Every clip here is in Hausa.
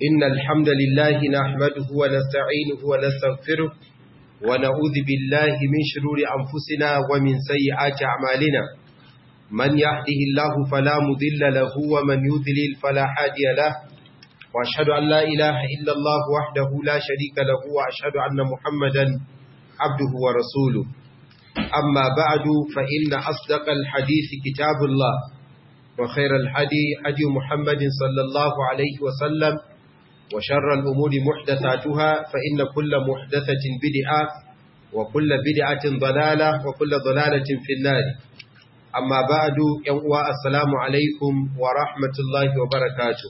إن الحمد لله نحمده ونستعينه ونستغفره ونعوذ بالله من شرور أنفسنا ومن سيئات أعمالنا من يهده الله فلا مضل له ومن يضلل فلا هادي له وأشهد أن لا إله إلا الله وحده لا شريك له وأشهد أن محمدا عبده ورسوله أما بعد فإن أصدق الحديث كتاب الله وخير الحدي حدي محمد صلى الله عليه وسلم وشر الأمور محدثاتها فإن كل محدثة بدعة وكل بدعة ضلالة وكل ضلالة في النار أما بعد يوم السلام عليكم ورحمة الله وبركاته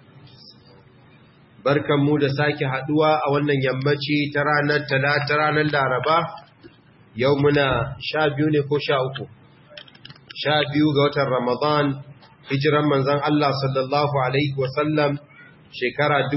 barkan mu da sake haduwa a wannan yammaci ta ranar talata ranar laraba yau muna sha biyu ne ko sha uku sha biyu ga watan ramadan hijiran manzan Allah sallallahu Alaihi wasallam shekara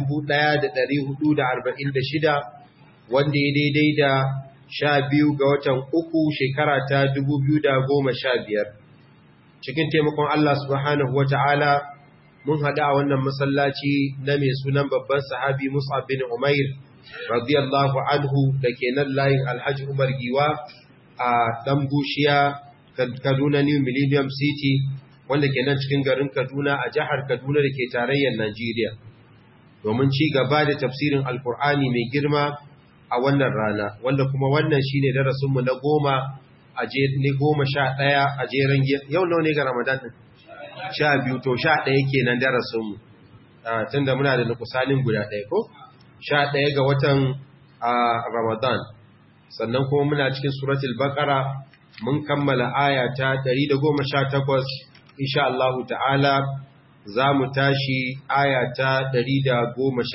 1446 wanda ya daidai da sha biyu ga watan uku shekara ta 2015 cikin taimakon Allah subhanahu wa ta'ala mun haɗa a wannan masallaci na mai sunan babban sahabi Mus'ab bin Umair radiyallahu anhu da ke nan layin Alhaji Umar Giwa a ɗan bushiya Kaduna New Millennium City wanda ke nan cikin garin Kaduna a jihar Kaduna da ke tarayyar Najeriya domin ci gaba da tafsirin Alkur'ani mai girma a wannan rana wanda kuma wannan shine darasinmu na goma a ne goma sha ɗaya a jeren yau nawa ne ga Ramadan ɗin sha biyu to sha ɗaya kenan darasinmu tun da muna da nukusanin guda ɗaya ko sha ɗaya ga watan Ramadan sannan kuma muna cikin suratul Baqara mun kammala aya ta 118 insha Allah ta'ala za mu tashi aya ta 119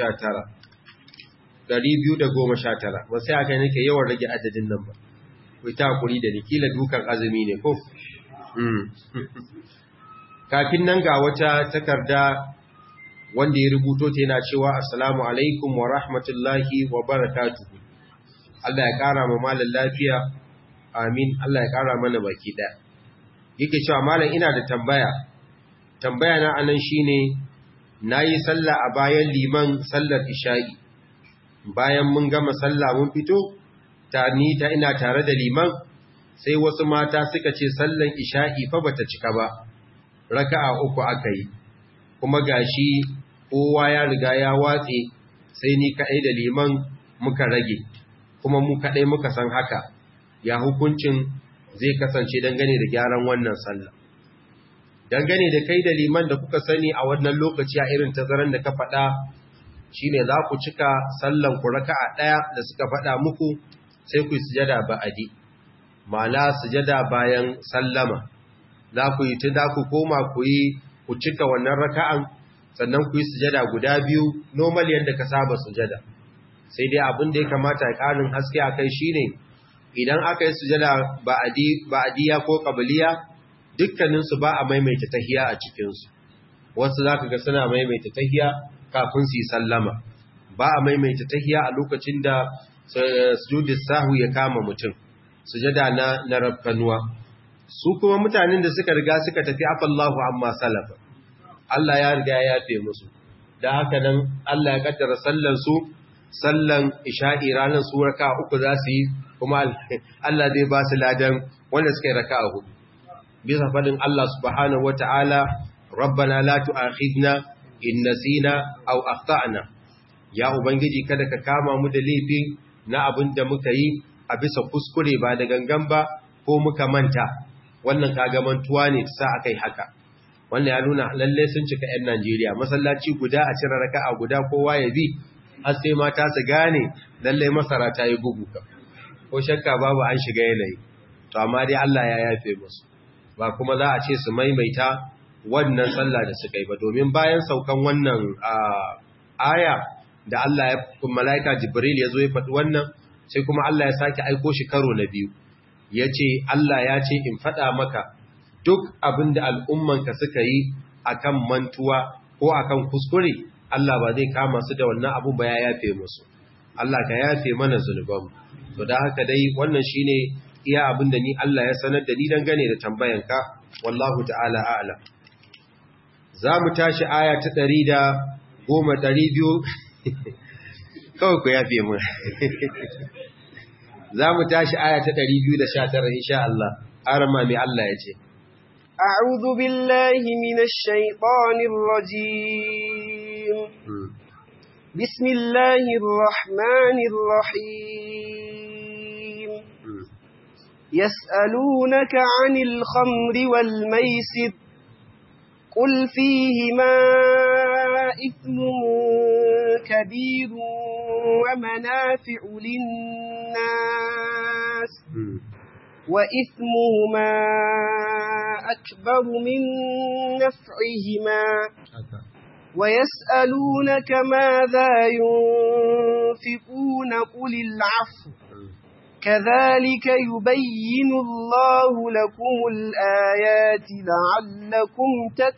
219 ba sai aka nake yawan rage adadin nan ba ku ta hakuri da ni kila dukan azumi ne ko kafin nan ga wata takarda wanda ya rubuto ta yana cewa assalamu alaikum wa rahmatullahi wa barakatuhu Allah ya kara ma malam lafiya amin Allah ya kara mana baki ɗaya yake cewa malam ina da tambaya tambaya na anan shine nayi sallah a bayan liman sallar isha'i bayan mun gama sallah mun fito ta ni ta ina tare da liman sai wasu mata suka ce sallan isha'i fa bata cika ba raka'a uku aka yi kuma gashi kowa ya riga ya watse sai ni kadai da liman muka rage kuma mu kadai muka san haka ya hukuncin zai kasance dangane da gyaran wannan sallah dangane da kai da liman da kuka sani a wannan lokaci a irin tazaran da ka faɗa shine za ku cika sallan ku raka'a ɗaya da suka faɗa muku sai ku yi sujada ba'adi ma'ana sujada bayan sallama za ku yi ta za ku koma ku yi ku cika wannan raka'an sannan ku yi sujada guda biyu normal yadda ka saba sujada sai dai abin da ya kamata ya ƙarin haske a kai shine idan aka yi sujada ba'adiyya ko ƙabiliya dukkaninsu ba a maimaita tahiya a cikinsu wasu za ka ga suna maimaita tahiya kafin su yi sallama ba a maimaita tahiya a lokacin da sujudis sahu ya kama mutum sujada na na rafkanuwa su kuma mutanen da suka riga suka tafi afallahu amma salafa Allah ya riga ya yafe musu da haka nan Allah ya kaddara sallan su sallan isha'i ranar su raka uku za su yi kuma Allah zai ba su ladan wanda suka yi raka hudu bisa fadin Allah subhanahu wata'ala rabbana la tu'akhidna in nasina aw akhtana ya ubangiji kada ka kama mu da laifin na abin da muka yi a bisa kuskure ba da gangan ba ko muka manta wannan kaga mantuwa ne sa akai haka wannan ya nuna lalle sun cika 'yan Najeriya masallaci guda a cire raka'a guda kowa ya bi har sai mata su gane lalle masara ta yi bugu ka ko shakka babu an shiga yanayi to amma dai Allah ya yafe musu ba kuma za a ce su maimaita wannan sallah da suka yi ba domin bayan saukan wannan aya da Allah ya malaika Jibril ya zo ya faɗi wannan sai kuma Allah ya sake aiko shi karo na biyu ya ce Allah ya ce in faɗa maka duk abin da al'ummanka suka yi akan mantuwa ko akan kuskure Allah ba zai kama su da wannan abun ba ya yafe musu Allah ka yafe mana zunubanmu to da haka dai wannan shine iya abin da ni Allah ya sanar da ni dangane da tambayanka wallahu ta'ala a'lam za mu tashi aya ta ɗari da goma ɗari biyu kawai ku yafe mu za mu tashi aya ta ɗari biyu da sha tara insha Allah arama mai Allah ya ce أعوذ بالله من الشيطان الرجيم بسم الله الرحمن الرحيم يسألونك عن الخمر والميسر قل فيهما إثم كبير ومنافع للناس وإثمهما أكبر من نفعهما ويسألونك ماذا ينفقون قل العفو كذلك يبين الله لكم الآيات لعلكم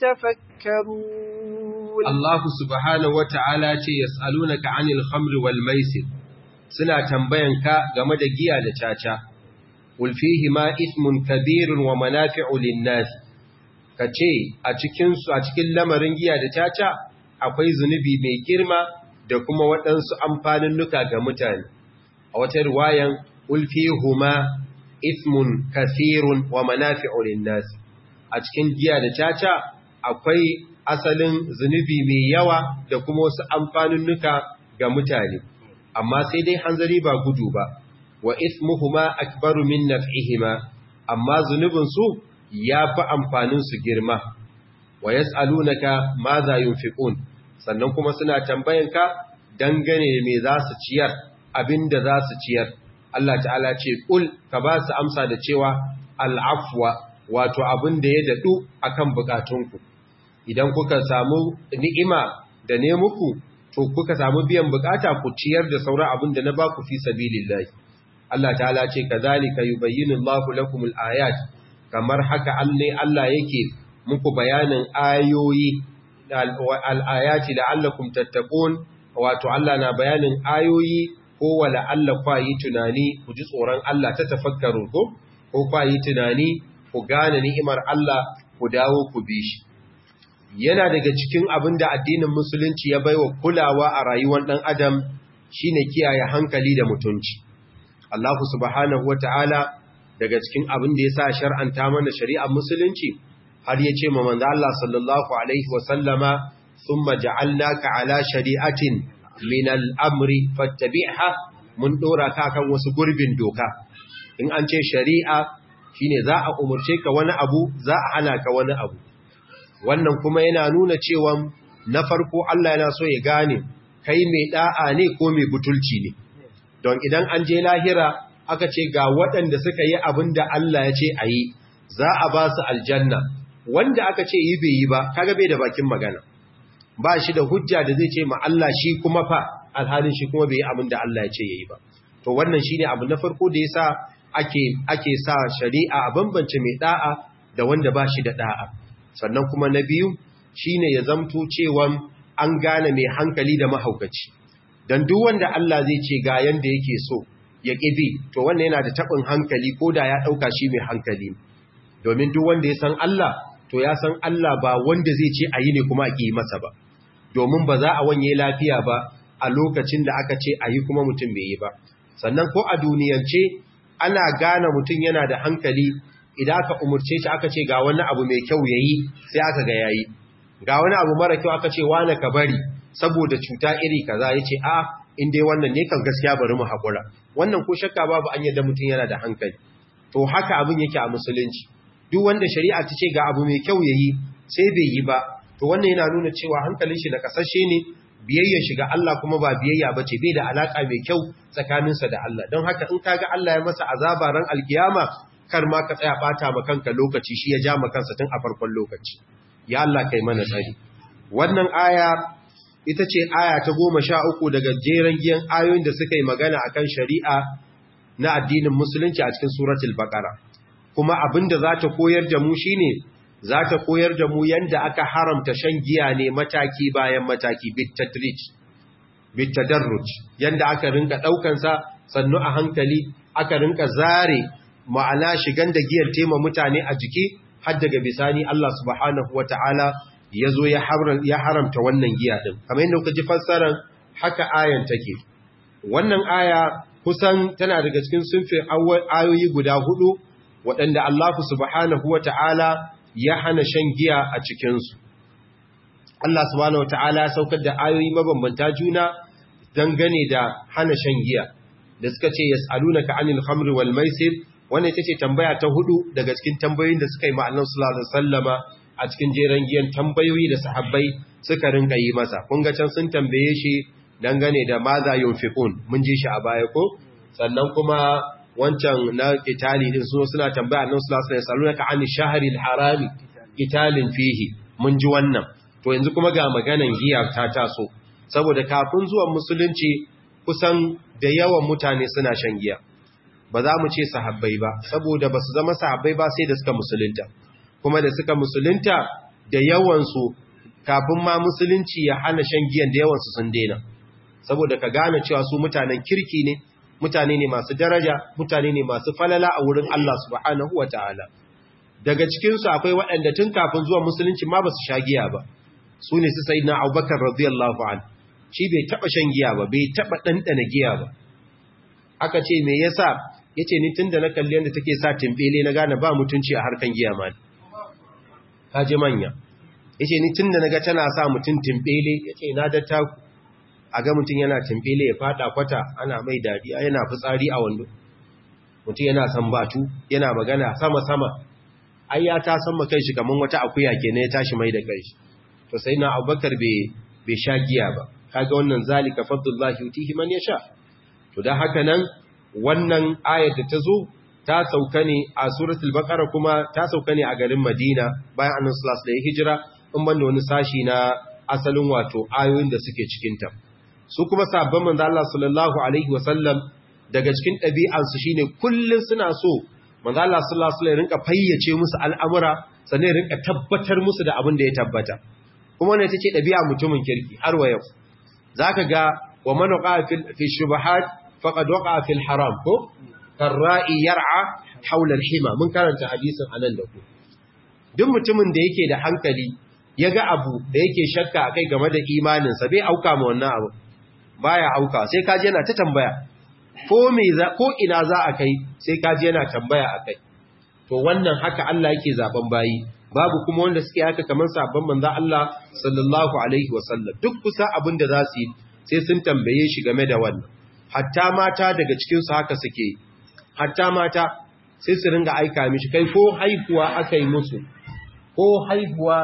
تتفكرون الله سبحانه وتعالى يسألونك عن الخمر والميسر suna tambayanka game da giya da caca qul fihi ma ismun kabirun wa manafi'u lin-nas kace a cikin su a cikin lamarin giya da caca akwai zunubi mai girma da kuma waɗansu amfanin nuka ga mutane a wata riwayan qul fihuma ismun kathirun wa manafi'u lin-nas a cikin giya da caca akwai asalin zunubi mai yawa da kuma wasu amfanin nuka ga mutane amma sai dai hanzari ba gudu ba wa ismuhuma akbaru min naf'ihima amma zunubin su yafi amfanin su girma wa yas'alunaka madha yunfiqun sannan kuma suna tambayanka dangane me za su ciyar abinda za su ciyar Allah ta'ala ce kul ka ba su amsa da cewa al'afwa wato abin da ya dadu akan bukatunku idan kuka samu ni'ima da ne muku to kuka samu biyan bukata ku ciyar da sauran abin da na ba ku fi sabilillahi Allah ta'ala ce kazalika yubayyinu Allahu lakum al-ayat kamar haka Allah Allah yake muku bayanin ayoyi al-ayati la'allakum tattaqun wato Allah na bayanin ayoyi ko wala Allah kwa yi tunani ku ji tsoron Allah ta tafakkaru ko ko kwa yi tunani ku gane ni'imar Allah ku dawo ku bi shi yana daga cikin abin da addinin musulunci ya baiwa kulawa a rayuwar ɗan adam shine kiyaye hankali da mutunci Allah subhanahu wata'ala daga cikin abin da ya sa shar'anta mana shari'ar musulunci har ya ce ma manzo Allah sallallahu alaihi wa sallama thumma ja'alnaka ala shari'atin min al-amri fattabi'ha mun dora ka kan wasu gurbin doka in an ce shari'a shine za a umurce ka wani abu za a hana ka wani abu wannan kuma yana nuna cewa na farko Allah yana so ya gane kai mai da'a ne ko mai butulci ne don idan an je lahira aka ce ga waɗanda suka yi abin da Allah ya ce a yi za a ba su aljanna wanda aka ce yi bai yi ba kaga bai da bakin magana ba shi da hujja da zai ce ma Allah shi kuma fa alhalin shi kuma bai yi abin da Allah ya ce yayi ba to wannan shine abu na farko da yasa ake ake sa shari'a a bambance mai da'a da wanda ba shi da da'a sannan kuma na biyu shine ya zamto cewa an gane mai hankali da mahaukaci dan duk wanda Allah zai ce ga yanda yake so ya ƙibi to wannan yana da taɓin hankali ko da ya ɗauka shi mai hankali domin duk wanda ya san Allah to ya san Allah ba wanda zai ce a yi ne kuma a ƙi masa ba domin ba za a wanye lafiya ba a lokacin da aka ce a yi kuma mutum bai yi ba sannan ko a duniyance ana gane mutum yana da hankali idan aka umurce shi aka ce ga wani abu mai kyau ya yi sai aka ga yayi ga wani abu mara kyau aka ce wane ka bari saboda cuta iri kaza ya ce a in dai wannan ne kan gaskiya bari mu haƙura wannan ko shakka babu an yadda mutum yana da hankali to haka abin yake a musulunci duk wanda shari'a ta ce ga abu mai kyau yayi sai bai yi ba to wannan yana nuna cewa hankalin shi da kasashe ne biyayyar shi ga Allah kuma ba biyayya bace bai da alaka mai kyau tsakaninsa da Allah don haka in kaga Allah ya masa azaba ran alkiyama kar ma ka tsaya bata ma kanka lokaci shi ya ja ma kansa tun a farkon lokaci ya Allah kai mana tsari wannan aya ita ce aya ta goma sha uku daga jeren giyan ayoyin da suka yi magana akan shari'a na addinin musulunci a cikin suratul baqara kuma abinda za ta koyar da mu shine za ta koyar da mu yanda aka haramta shan giya ne mataki bayan mataki bitatrij bitadarruj yanda aka rinka daukan sa sannu a hankali aka rinka zare ma'ana shigan da giyar tema mutane a jiki har daga bisani Allah subhanahu wataala ya zo ya haramta wannan giya din kamar yadda kuka ji fassarar haka ayan take wannan aya kusan tana daga cikin sunfin ayoyi guda hudu waɗanda Allah subhanahu wata'ala ya hana shan giya a cikinsu Allah subhanahu wata'ala ya saukar da ayoyi mabambanta juna dangane da hana shan giya da suka ce yas'alunaka 'anil khamri wal maisir wannan ita ce tambaya ta hudu daga cikin tambayoyin da suka yi ma'annan sallallahu alaihi wasallama a cikin jeren giyan tambayoyi da sahabbai suka rinka yi masa kun ga can sun tambaye shi dangane da maza yunfiqun mun ji shi a baya ko sannan kuma wancan na itali din su suna tambaya annabi sallallahu alaihi wasallam ka an shahril harami italin fihi mun ji wannan to yanzu kuma ga maganan giya ta taso saboda kafin zuwan musulunci kusan da yawan mutane suna shan giya ba za mu ce sahabbai ba saboda ba su zama sahabbai ba sai da suka musulunta kuma da suka musulunta da yawansu kafin ma musulunci ya hana shan giyan da yawansu sun daina saboda ka gane cewa su mutanen kirki ne mutane ne masu daraja mutane ne masu falala a wurin Allah subhanahu wa ta'ala daga cikinsu akwai waɗanda tun kafin zuwa musulunci ma ba su sha giya ba su ne su sayi na abubakar radiyallahu an shi bai taɓa shan giya ba bai taɓa ɗanɗana giya ba aka ce me yasa ya ce ni tun da na kalli yadda take sa timbele na gane ba mutunci a harkan giya ma ka ji manya ya ce ni tun da na ga tana sa mutum timbele ya ce na da taku a ga mutum yana timbele ya fada kwata ana mai dariya yana fitsari a wando mutum yana sambatu yana magana sama-sama ai ya ta san kai shi kaman wata akuya kenan ya tashi mai da kai to sai na abubakar bai sha giya ba kaga wannan zalika fadlullahi yutihi man yasha to dan haka nan wannan ayar da ta zo ta sauka ne a suratul baqara kuma ta sauka ne a garin madina bayan annabi sallallahu alaihi hijira in banda wani sashi na asalin wato ayoyin da suke cikin ta su kuma sabon manzo Allah sallallahu alaihi wasallam daga cikin ɗabi'ansu shine kullun suna so manzo Allah sallallahu alaihi wasallam rinka fayyace musu al'amura sannan rinka tabbatar musu da abin da ya tabbata kuma wannan tace ɗabi'a mutumin kirki har wa yau zaka ga wa man waqa fi shubuhat faqad waqa fi haram ko karra'i yar'a hawla al-hima mun karanta hadisin anan da ku duk mutumin da yake da hankali yaga abu da yake shakka akai game da imaninsa bai auka ma wannan abu baya auka sai kaje yana ta tambaya ko me za ko ina za a kai sai kaje yana tambaya akai to wannan haka Allah yake zaben bayi babu kuma wanda suke haka kamar sabon manzo Allah sallallahu alaihi wasallam duk kusa abin da za su yi sai sun tambaye shi game da wannan hatta mata daga cikin su haka suke hatta mata sai su ringa aika mishi kai ko haihuwa aka yi musu ko haihuwa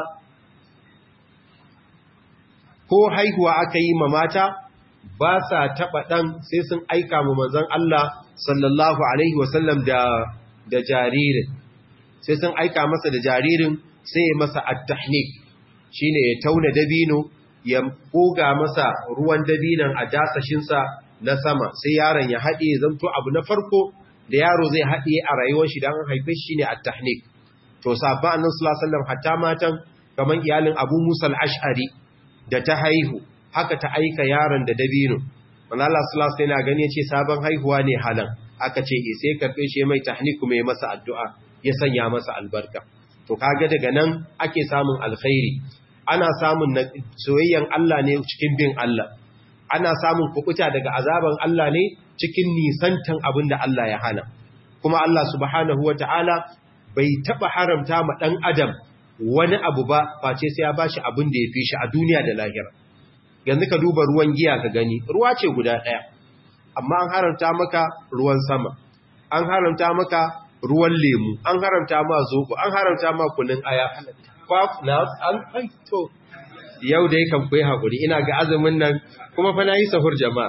ko haihuwa aka yi ma mata ba sa taɓa ɗan sai sun aika mu manzan Allah sallallahu Alaihi wasallam da, da jaririn sai sun aika masa da jaririn sai ya masa attahnik shi ne ya tauna dabino ya koga masa ruwan dabinon a dasashinsa na sama sai yaron ya haɗe zanto abu na farko da yaro zai haɗe a rayuwar shi don haife shi ne attahnik to sabon annan sallallahu Alaihi wasallam hatta matan kamar iyalin abu musa al'ash'ari da ta haihu haka ta aika yaron da dabino wanda Allah sallallahu alaihi wasallam gani yace sabon haihuwa ne halan aka ce eh sai karbe shi mai tahniku mai masa addu'a ya sanya masa albarka to kaga daga nan ake samun alkhairi ana samun soyayyan Allah ne cikin bin Allah ana samun kukuta daga azaban Allah ne cikin nisantan abin da Allah ya hana kuma Allah subhanahu wataala bai taba haramta ma dan adam wani abu ba face sai ya bashi abin da ya fi shi a duniya da lahira yanzu ka duba ruwan giya ka gani ruwa ce guda ɗaya amma an haramta maka ruwan sama an haramta maka ruwan lemu an haramta ma zobo an haramta ma kunin aya na an to yau dai kan kuyi haƙuri ina ga azumin nan kuma fa na yi sahur jama'a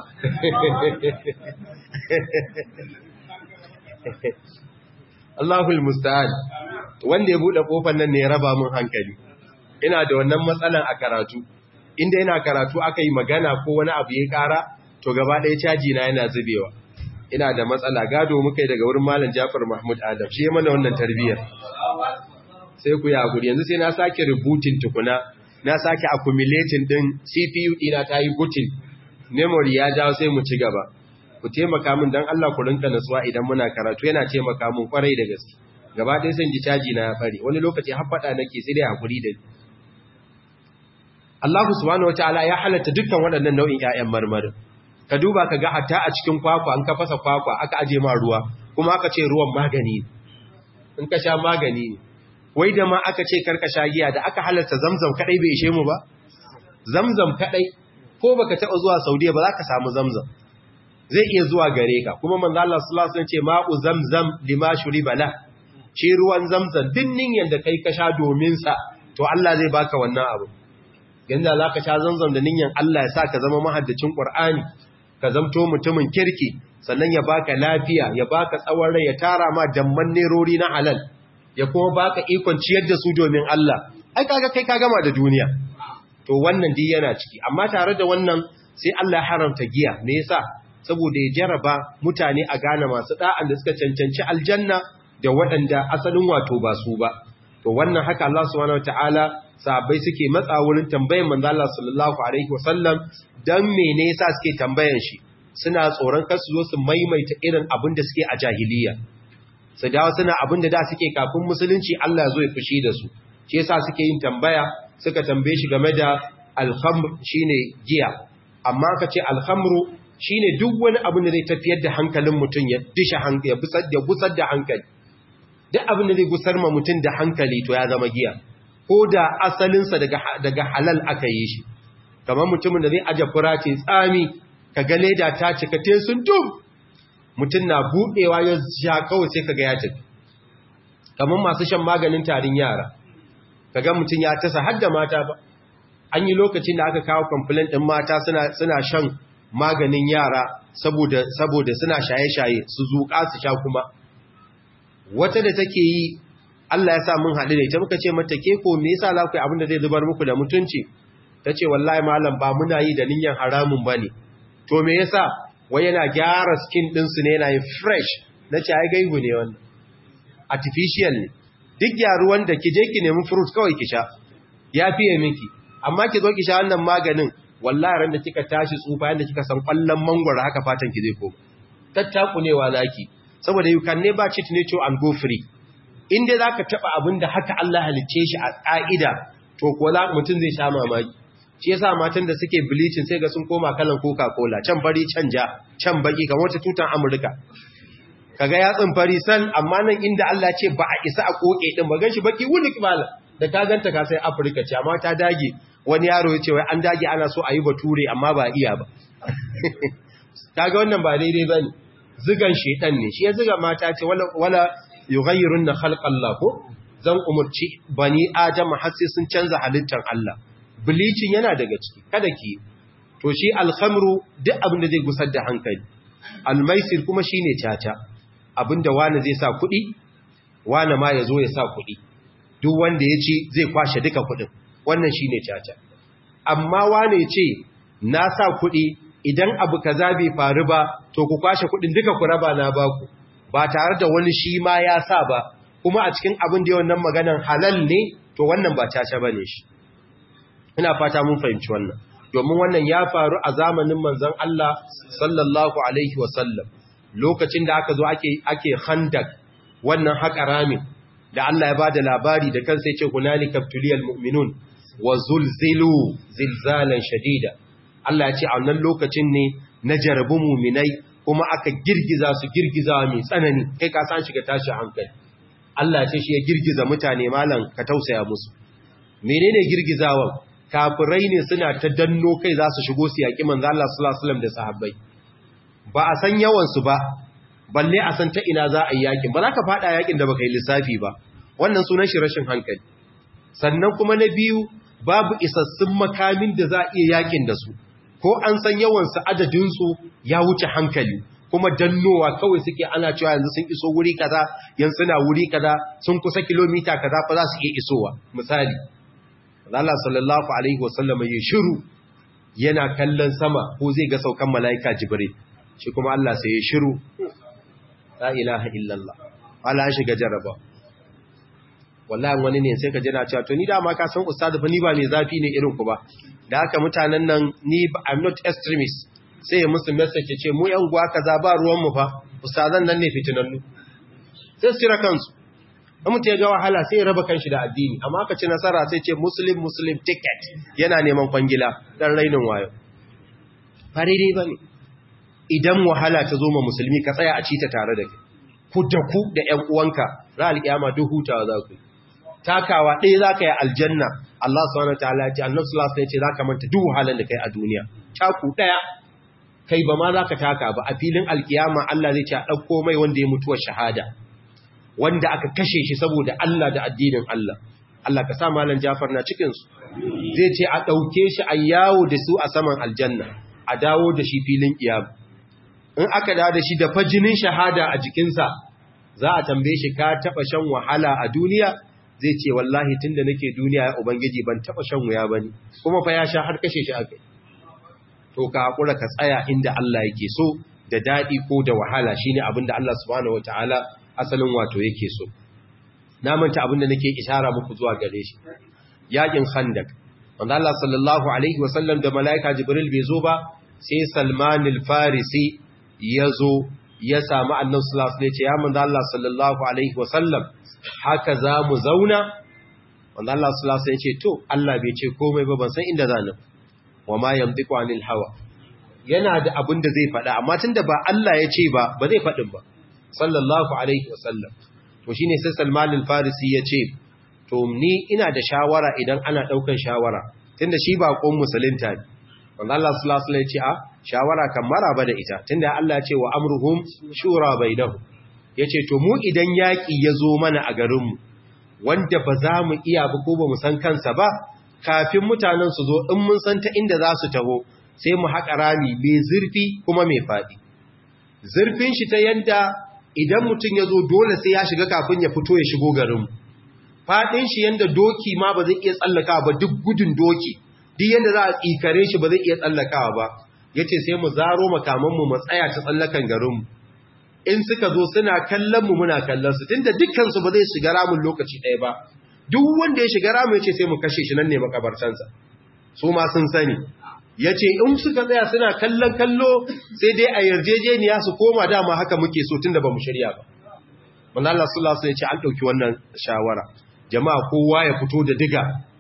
Allahul musta'an wanda ya buɗe ƙofar nan ne ya raba mun hankali ina da wannan matsalan a karatu inda yana karatu aka yi magana ko wani abu ya kara to gaba ɗaya caji na yana zubewa ina da matsala gado muka yi daga wurin malam Jafar Mahmud Adam shi mana wannan tarbiyyar sai ku ya guri yanzu sai na sake rubutin tukuna na sake accumulating din CPU ina ta yi booting memory ya jawo sai mu ci gaba ku taimaka min dan Allah ku rinka nasuwa idan muna karatu yana taimaka min kwarai da gaske gaba ɗaya sai ji caji na ya fare wani lokaci har faɗa nake sai dai hakuri da Allah subhanahu wataala ya halatta dukkan waɗannan nau'in ƴaƴan marmarin ka duba ka ga hatta a cikin kwakwa an ka fasa kwakwa aka aje ma ruwa kuma aka ce ruwan magani in ka sha magani ne wai da ma aka ce karka sha giya da aka halatta zamzam kadai bai ishe mu ba zamzam kadai ko baka taɓa zuwa Saudiya ba za ka samu zamzam zai iya zuwa gare ka kuma manzo Allah sallallahu alaihi wasallam ce ma'u zamzam lima shuriba la shi ruwan zamzam dinnin yanda kai ka sha domin sa to Allah zai baka wannan abu yanda za ka sha zamzam da ninyan Allah ya sa ka zama mahaddacin Qur'ani ka zamto mutumin kirki sannan ya baka lafiya ya baka tsawon rai ya tara ma damman nerori na halal ya kuma baka ikon ciyar da su domin Allah ai kaga kai ka gama da duniya to wannan dai yana ciki amma tare da wannan sai Allah ya haramta giya me yasa saboda ya jaraba mutane a gane masu da'an da suka cancanci aljanna da waɗanda asalin wato ba su ba to wannan haka Allah subhanahu wataala sahabbai suke matsa wurin tambayan manzo Allah sallallahu alaihi wasallam dan mene yasa suke tambayan shi suna tsoron kar su zo su maimaita irin abin da suke a jahiliya su dawo suna abin da da suke kafin musulunci Allah ya zo ya fushi da su shi yasa suke yin tambaya suka tambaye shi game da al-khamr shine giya amma ka ce al-khamru shine duk wani abin da zai tafiyar da hankalin mutum ya disha hankali ya busar da busar da hankali duk abin da zai gusar ma mutum da hankali to ya zama giya ko da asalinsa daga daga halal aka yi shi kamar mutumin da zai aje fura ce tsami ka ga leda ta cika te sun dum mutum na budewa ya sha kawai sai kaga ya tafi kamar masu shan maganin tarin yara kaga mutum ya tasa har da mata ba an yi lokacin da aka kawo complaint din mata suna suna shan maganin yara saboda saboda suna shaye-shaye su zuƙa su sha kuma wata da take yi Allah ya sa mun haɗu da ita muka ce mata ke ko me yasa za ku yi abin da zai zubar muku da mutunci ta ce wallahi malam ba muna yi da niyyar haramun ba ne to me yasa wai yana gyara skin ɗinsu ne yana yin fresh na ce ai gaibu ne wannan artificial ne duk gyaruwan da ki je ki nemi fruit kawai ki sha ya fiye miki amma ki zo ki sha wannan maganin wallahi ran da kika tashi tsufa yanda kika san kwallon mangwaro haka fatan ki zai koma tattakunewa zaki saboda you can never cheat nature and go free inda zaka taba abin da haka Allah halicce shi a ka'ida to ko za mutum zai sha mamaki shi yasa matan da suke bleaching sai ga sun koma kalan coca-cola can fari can ja can baki kamar wata tutan amurka kaga yatsin fari san amma nan inda Allah ce ba a isa a koke din ba ganshi baki wulik mala da ka ganta ka sai Afirka ce amma ta dage wani yaro ya ce wai an dage ana so a yi bature amma ba iya ba kaga wannan ba daidai bane zigan shedan ne shi ya ziga mata ce wala wala yughayyirunna khalqallah ko zan umurci bani adam har sai sun canza halittar Allah bleaching yana daga ciki kada ki to shi alkhamru duk abin da zai gusar da hankali almaisir kuma shine caca abinda wani zai sa kuɗi wani ma ya zo ya sa kuɗi duk wanda ya ci zai kwashe duka kuɗin wannan shi ne caca amma wani ya ce na sa kuɗi idan abu kaza bai faru ba to ku kwashe kuɗin duka ku raba na baku ba tare da wani shi ma ya sa ba kuma a cikin abin da yawan nan maganan halal ne to wannan ba caca ba ne shi ina fata mun fahimci wannan domin wannan ya faru a zamanin manzon Allah sallallahu alaihi wasallam lokacin da aka zo ake ake khandak wannan haƙa ramin da Allah ya bada labari da kansa yace hunalika tuliyal mu'minun wa zulzilu zilzalan shadida Allah ya ce a wannan lokacin ne na jarabu mu'minai kuma aka girgiza su girgiza mai tsanani kai ka san shiga tashi hankali Allah ya ce shi ya girgiza mutane malam ka tausaya musu menene girgizawan kafirai ne suna ta danno kai za su shigo su yaƙi manzo Allah sallallahu alaihi wasallam da sahabbai ba a san yawansu ba balle a san ta ina za a yi yakin ba za ka fada yakin da baka yi lissafi ba wannan sunan shi rashin hankali sannan kuma na biyu babu isassun makamin da za a iya yakin da su ko an san yawansu adadinsu ya wuce hankali kuma dannowa kawai suke ana cewa yanzu sun iso wuri kaza yanzu suna wuri kaza sun kusa kilomita kaza fa za su iya isowa misali Allah sallallahu alaihi wasallam ya shiru yana kallon sama ko zai ga saukan mala'ika Jibril shi kuma Allah sai ya shiru la ilaha illallah wala shiga jaraba wallahi wani ne sai ka jira cewa to ni dama ka san ustadu fa ni ba mai zafi ne irin ku ba da haka mutanen nan ni I'm not extremist sai ya musu message ya ce mu yan gwa kaza ba ruwan mu fa ustazan nan ne fitinannu sai su tira kansu in mutum ya ga wahala sai ya raba kanshi da addini amma aka ci nasara sai ce muslim muslim ticket yana neman kwangila dan rainin wayo ba daidai ba ne idan wahala ta zo ma musulmi ka tsaya a ci ta tare da kai ku da ku da ƴan uwanka ra alƙiyama duk hutawa za ku yi takawa ɗaya za ka yi aljanna Allah subhanahu wa ta'ala ya ce annabi sallallahu alaihi wasallam ya ce za ka manta duk wahalan da kai a duniya taku ɗaya kai ba ma za ka taka ba a filin alkiyama Allah zai ce a ɗauko mai wanda ya mutuwa shahada wanda aka kashe shi saboda Allah da addinin Allah Allah ka sa malam Jafar na cikinsu zai ce a ɗauke shi a yawo da su a saman aljanna a dawo da shi filin kiyama in aka dawo da shi da fajinin shahada a jikinsa za a tambaye shi ka taɓa shan wahala a duniya zai ce wallahi tunda nake duniya ya ubangiji ban taɓa shan wuya bane kuma fa ya sha har kashe shi akai to ka haƙura ka tsaya inda Allah yake so da daɗi ko da wahala shine abinda Allah subhanahu wataala asalin wato yake so na manta abinda nake ishara muku zuwa gare shi yakin khandak wanda Allah sallallahu alaihi wasallam da malaika jibril bai zo ba sai Salman al-Farisi yazo ya samu annabi sallallahu alaihi wasallam ya manzo Allah sallallahu alaihi wasallam haka za mu zauna wanda Allah sallallahu alaihi wasallam ya ce to Allah bai ce komai ba ban san inda zanin wa ma yamdiku anil hawa yana da abin da zai faɗa amma tunda ba Allah ya ce ba ba zai faɗin ba sallallahu alaihi wasallam to shine sai Salman al-Farisi ya ce to ni ina da shawara idan ana daukan shawara tunda shi ba kon musulunta ne wanda Allah sallallahu alaihi wasallam ya ce a shawara kan maraba da ita tunda Allah ya ce wa amruhum shura bainahum yace to mu idan yaki ya zo mana a garin mu wanda ba za mu iya ba ko ba mu san kansa ba kafin mutanen su zo in mun san ta inda za su taho sai mu haƙa rami mai zurfi kuma mai faɗi zurfin shi ta yanda idan mutum ya zo dole sai ya shiga kafin ya fito ya shigo garin faɗin shi yanda doki ma ba zai iya tsallakawa ba duk gudun doki duk yanda za a tsikare shi ba zai iya tsallakawa ba ya ce sai mu zaro makamanmu mu tsaya ta tsallakan garinmu in suka zo suna kallon mu muna kallon su tunda dukkansu ba zai shiga ramin lokaci ɗaya ba duk wanda ya shiga ramu ya ce sai mu kashe shi nan ne makabartansa su ma sun sani ya ce in suka tsaya suna kallon kallo sai dai a yarjejeniya su koma dama haka muke so tun da ba mu shirya ba wanda Allah sallallahu ya ce an ɗauki wannan shawara jama'a kowa ya fito da diga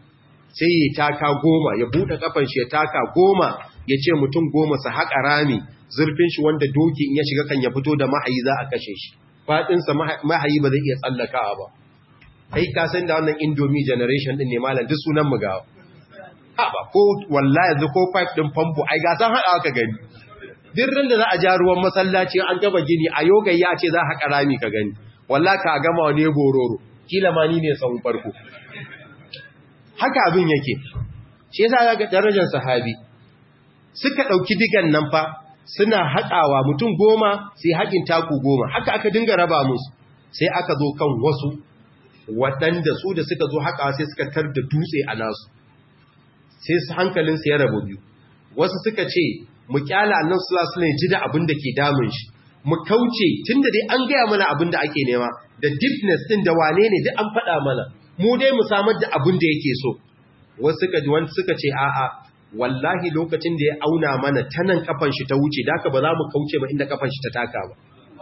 sai ya taka goma ya buɗe kafan shi ya taka goma ya ce mutum goma su haƙa rami zurfin shi wanda doki in ya shiga kan ya fito da mahayi za a kashe shi faɗinsa mahayi ba zai iya tsallakawa ba kai ka san da wannan indomie generation din ne malam duk sunan mu gawa haba ko wallahi yanzu ko pipe din famfo ai ga san hada ka gani dirrin da za a ja ruwan masallaci an gaba gini a yoga ya ce za a rami ka gani wallahi ka gama ne bororo kila ma ni ne sahun farko haka abin yake shi yasa ga darajar sahabi suka dauki digan nan fa suna haƙawa mutum goma sai haƙin taku goma haka aka dinga raba musu sai aka zo kan wasu waɗanda su da suka zo haka sai suka tar da dutse a nasu sai su hankalinsu ya rabu biyu wasu suka ce mu kyala annan sulasu ne ji da abin da ke damun shi mu kauce tun da dai an gaya mana abin da ake nema da deepness ɗin da wane ne duk an faɗa mana mu dai mu samar da abin da yake so wasu suka ji wani suka ce a'a wallahi lokacin da ya auna mana ta nan kafan shi ta wuce da ba za mu kauce ba inda kafan shi ta taka ba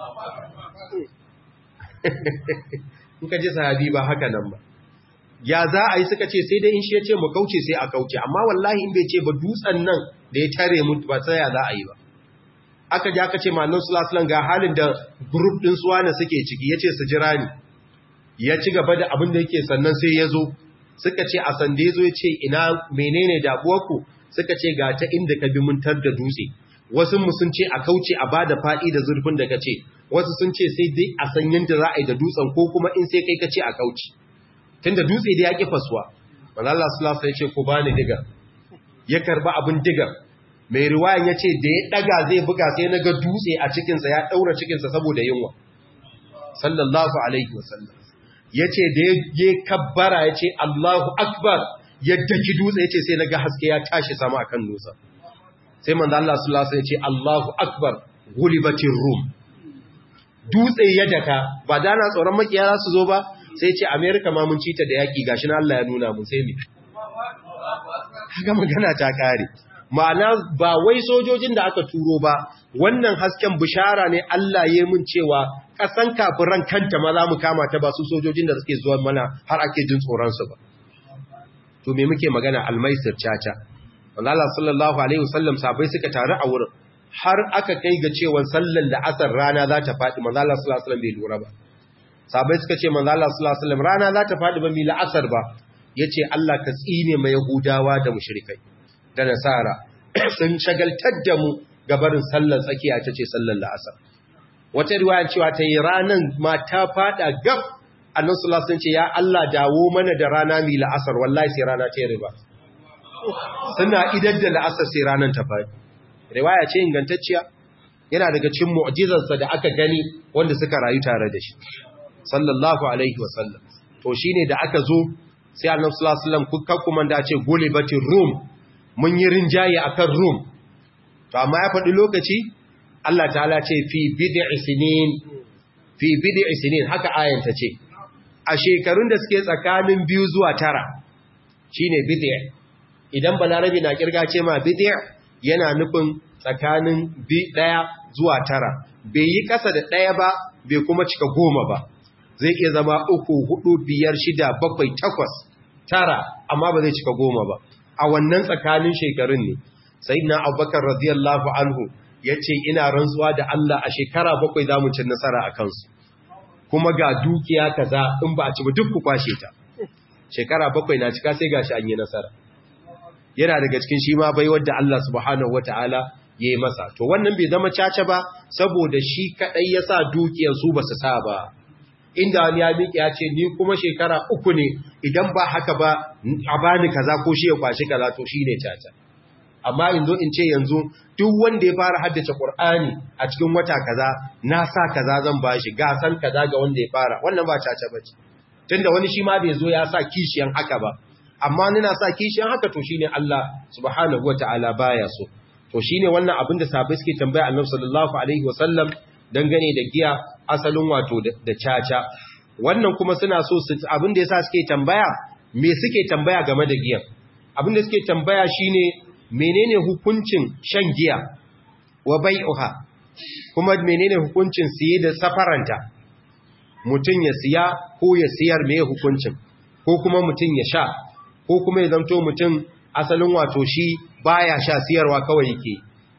in ka ji sahabi ba haka nan ba ya za a yi suka ce sai dai in shi ya ce mu kauce sai a kauce amma wallahi in bai ce ba dutsen nan da ya tare mu ba sai ya za a yi ba aka ji aka ce mallan sulasulan ga halin da group din suwa na suke ciki ya ce su jira ni ya ci gaba da abin da yake sannan sai ya zo suka ce a sanda ya zo ya ce ina menene damuwarku suka ce ga ta inda ka bi muntar da dutse wasu mu sun ce a kauce a bada faɗi da zurfin da ka ce wasu sun ce sai dai a san yadda za a yi da dutsen ko kuma in sai kai ka ce a kauce tun da dutse da ya ƙi fasuwa manala sulasa ya ce ku bani digar ya karba abin digar mai riwayan ya ce da ya ɗaga zai buga sai na ga dutse a cikinsa ya ɗaura cikinsa saboda yunwa sallallahu alaihi wasallam ya ce da ya kabbara ya ce allahu akbar yadda ki dutse ya ce sai na ga haske ya tashi sama akan dutsen sai manzo Allah sallallahu alaihi wasallam ya ce allahu akbar gulibatir rum dutse ya daka ba da na tsoron makiya za su zo ba sai ce amerika ma mun cita da yaƙi gashi na Allah ya nuna mun sai me kaga magana ta kare ma'ana ba wai sojojin da aka turo ba wannan hasken bishara ne Allah ya mun cewa ƙasan kafiran kanta ma za mu kama ta ba su sojojin da suke zuwa mana har ake jin tsoronsu ba to me muke magana almaisir caca Allah sallallahu alaihi wasallam sabai suka taru a wurin har aka kai ga cewa sallan da asar rana za ta faɗi manzo Allah sallallahu alaihi wasallam bai lura ba sabai suka ce manzo Allah sallallahu alaihi wasallam rana za ta faɗi ba mi la'asar ba yace Allah ka tsine mai yahudawa da mushrikai da nasara sun shagaltar da mu gabarin sallar tsakiya ta ce sallar la'asar wata riwaya cewa ta yi ranan ma ta faɗa gab annan sallallahu alaihi ce ya Allah dawo mana da rana mi la'asar wallahi sai rana ta riba suna idar da la'asar sai ranan ta faɗi riwaya ce ingantacciya yana daga cikin mu'jizarsa da aka gani wanda suka rayu tare da shi sallallahu alaihi wasallam to shine da aka zo sai annabi sallallahu alaihi wasallam kuka kuma da ce gulibatir rum mun yi rinjaye akan rum to amma ya faɗi lokaci Allah ta'ala ce fi bid'i sinin fi bid'i sinin haka ayan ta ce a shekarun da suke tsakanin biyu zuwa tara shine bid'i idan balarabi na kirga ce ma bid'i yana nufin tsakanin bi daya zuwa tara bai yi kasa da daya ba bai kuma cika goma ba zai iya zama uku hudu biyar shida bakwai takwas tara amma ba zai cika goma ba a wannan tsakanin shekarun ne sayyidina abubakar radiyallahu anhu ya ce ina rantsuwa da Allah a shekara bakwai za mu cin nasara a kansu kuma ga dukiya kaza in ba a ci ba duk ku kwashe ta shekara bakwai na cika sai gashi an yi nasara yana daga cikin shi ma bai wadda Allah subhanahu wataala ya yi masa to wannan bai zama caca ba saboda shi kadai ya sa dukiyar su ba su sa ba inda wani ya miƙe ya ce ni kuma shekara uku ne idan ba haka ba a bani kaza ko shi ya kwashi kaza to shi ne caca amma in zo in ce yanzu duk wanda ya fara haddace Qur'ani a cikin wata kaza na sa kaza zan bashi gasan kaza ga wanda ya fara wannan ba caca bace tunda wani shi ma bai zo ya sa kishiyan haka ba amma ni na sa kishiyan haka to shine Allah subhanahu wataala baya so to shine wannan abin da sahabbai suke tambaya Annabi sallallahu alaihi wasallam dangane da giya asalin wato da caca wannan kuma suna so su abin da yasa suke tambaya me suke tambaya game da giya abin da suke tambaya shine menene hukuncin shan giya wa bai'uha kuma menene hukuncin siye da safaranta mutum ya siya ko ya siyar me hukuncin ko kuma mutum ya sha ko kuma ya zanto mutum asalin wato shi baya sha siyarwa kawai yake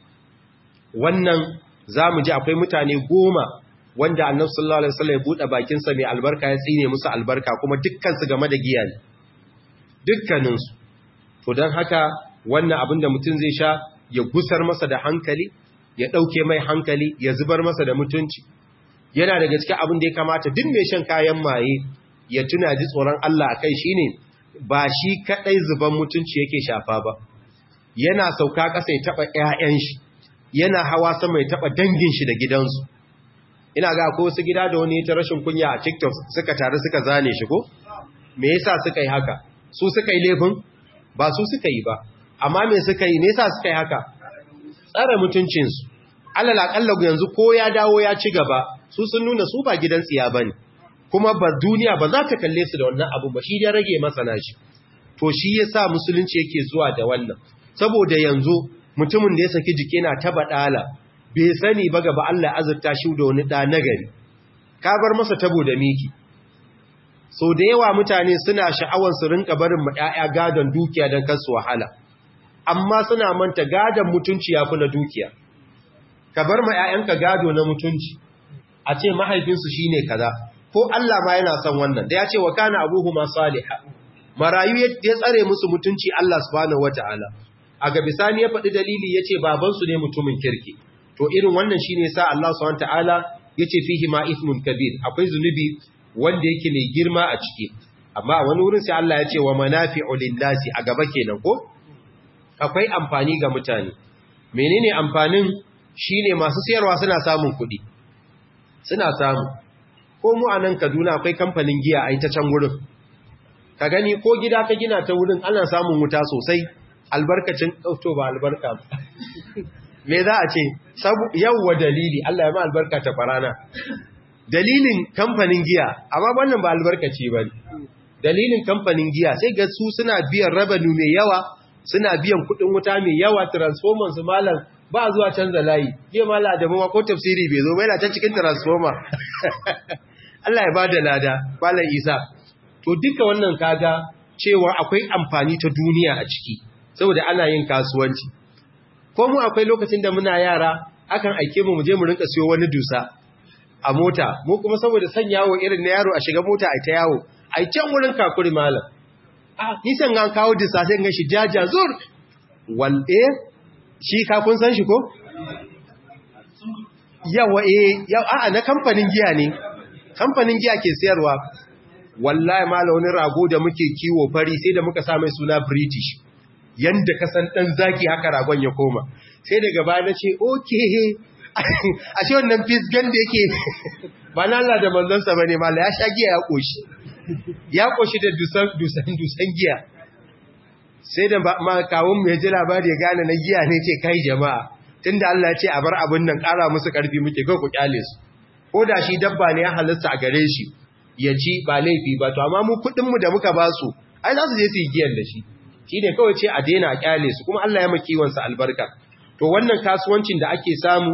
wannan zamu ji akwai mutane goma wanda annabi sallallahu alaihi wasallam ya bude bakin sa mai albarka ya tsine musu albarka kuma dukkan su game da giya ne dukkanin su to dan haka wannan abin da mutum zai sha ya gusar masa da hankali ya ɗauke mai hankali ya zubar masa da mutunci yana daga cikin abin da ya kamata duk mai shan kayan maye ya tuna ji tsoron Allah a kai shi ne ba shi kaɗai zuban mutunci yake shafa ba yana sauka ƙasa ya taɓa ‘ya'yan shi yana hawa sama ya taɓa dangin shi da gidansu ina ga ko wasu gida da wani ta rashin kunya a tiktok suka taru suka zane shi ko me yasa suka yi haka su suka yi laifin ba su suka yi ba amma me suka yi nesa suka yi haka tsara mutuncinsu alal akalla yanzu ko ya dawo ya ci gaba su sun nuna su ba gidan tsiya bane kuma ba duniya ba za ta kalle su da wannan abu ba shi da rage masana shi to shi yasa musulunci yake zuwa da wannan saboda yanzu mutumin da ya saki jiki na taba dala bai sani ba gaba Allah azurta shi da wani da nagari ka bar masa tabo da miki so da yawa mutane suna sha'awar su rinka barin mu ƴaƴa gadon dukiya don kansu wahala amma suna manta gadon mutunci yafi na dukiya ka bar ma ƴaƴanka gado na mutunci a ce mahaifinsu shine kaza ko Allah ma yana son wannan da ya ce wa kana abuhuma salihah marayu ya tsare musu mutunci Allah subhanahu wataala a ga bisani ya faɗi dalili yace babansu ne mutumin kirki to irin wannan shine sa Allah subhanahu wataala yace fihi ma ithmun kabir akwai zunubi wanda yake mai girma a ciki amma wani wurin sai Allah ya ce wa manafi'u lin-nasi a gaba kenan ko akwai amfani ga mutane menene amfanin shine masu siyarwa suna samun kuɗi suna samu ko mu a nan Kaduna akwai kamfanin giya a ita can wurin ka gani ko gida ka gina ta wurin ana samun wuta sosai albarkacin to ba albarka me za a ce yawwa dalili Allah ya ma albarka ta farana dalilin kamfanin giya amma wannan ba albarkaci ba dalilin kamfanin giya sai ga su suna biyan rabanu mai yawa suna biyan kudin wuta mai yawa transformers malam ba zuwa canza layi jiya mala adamu ma ko tafsiri bai zo ba yana can cikin transformer Allah ya bada lada malam Isa to duka wannan kaga cewa akwai amfani ta duniya a ciki saboda ana yin kasuwanci ko mu akwai lokacin da muna yara akan aike mu je mu rinka siyo wani dusa a mota mu kuma saboda san yawo irin na yaro a shiga mota a ta yawo ai can wurin kakuri malam ah nisan an kawo dusa sai ga shi jaja zur wal eh shi ka kun san shi ko yawa eh yawa a'a na kamfanin giya ne kamfanin giya ke sayarwa wallahi mala wani rago da muke kiwo fari sai da muka sa mai suna british yanda ka san dan zaki haka ragon ya koma sai daga baya na ce okay a shi wannan fisgan da yake ba na Allah da manzansa bane mala ya sha giya ya koshi ya koshi da dusan dusan dusan giya sai da ma kawun mu ya ji labari ya gane na giya ne ce kai jama'a tunda Allah ya ce a bar abin nan ƙara musu ƙarfi muke kai ku kyale su ko da shi dabba ne ya halitta a gare shi ya ci ba laifi ba to amma mu kuɗin mu da muka ba su ai za su je su yi giyan da shi shi ne kawai ce a daina a kyale su kuma Allah ya maki wansa albarka to wannan kasuwancin da ake samu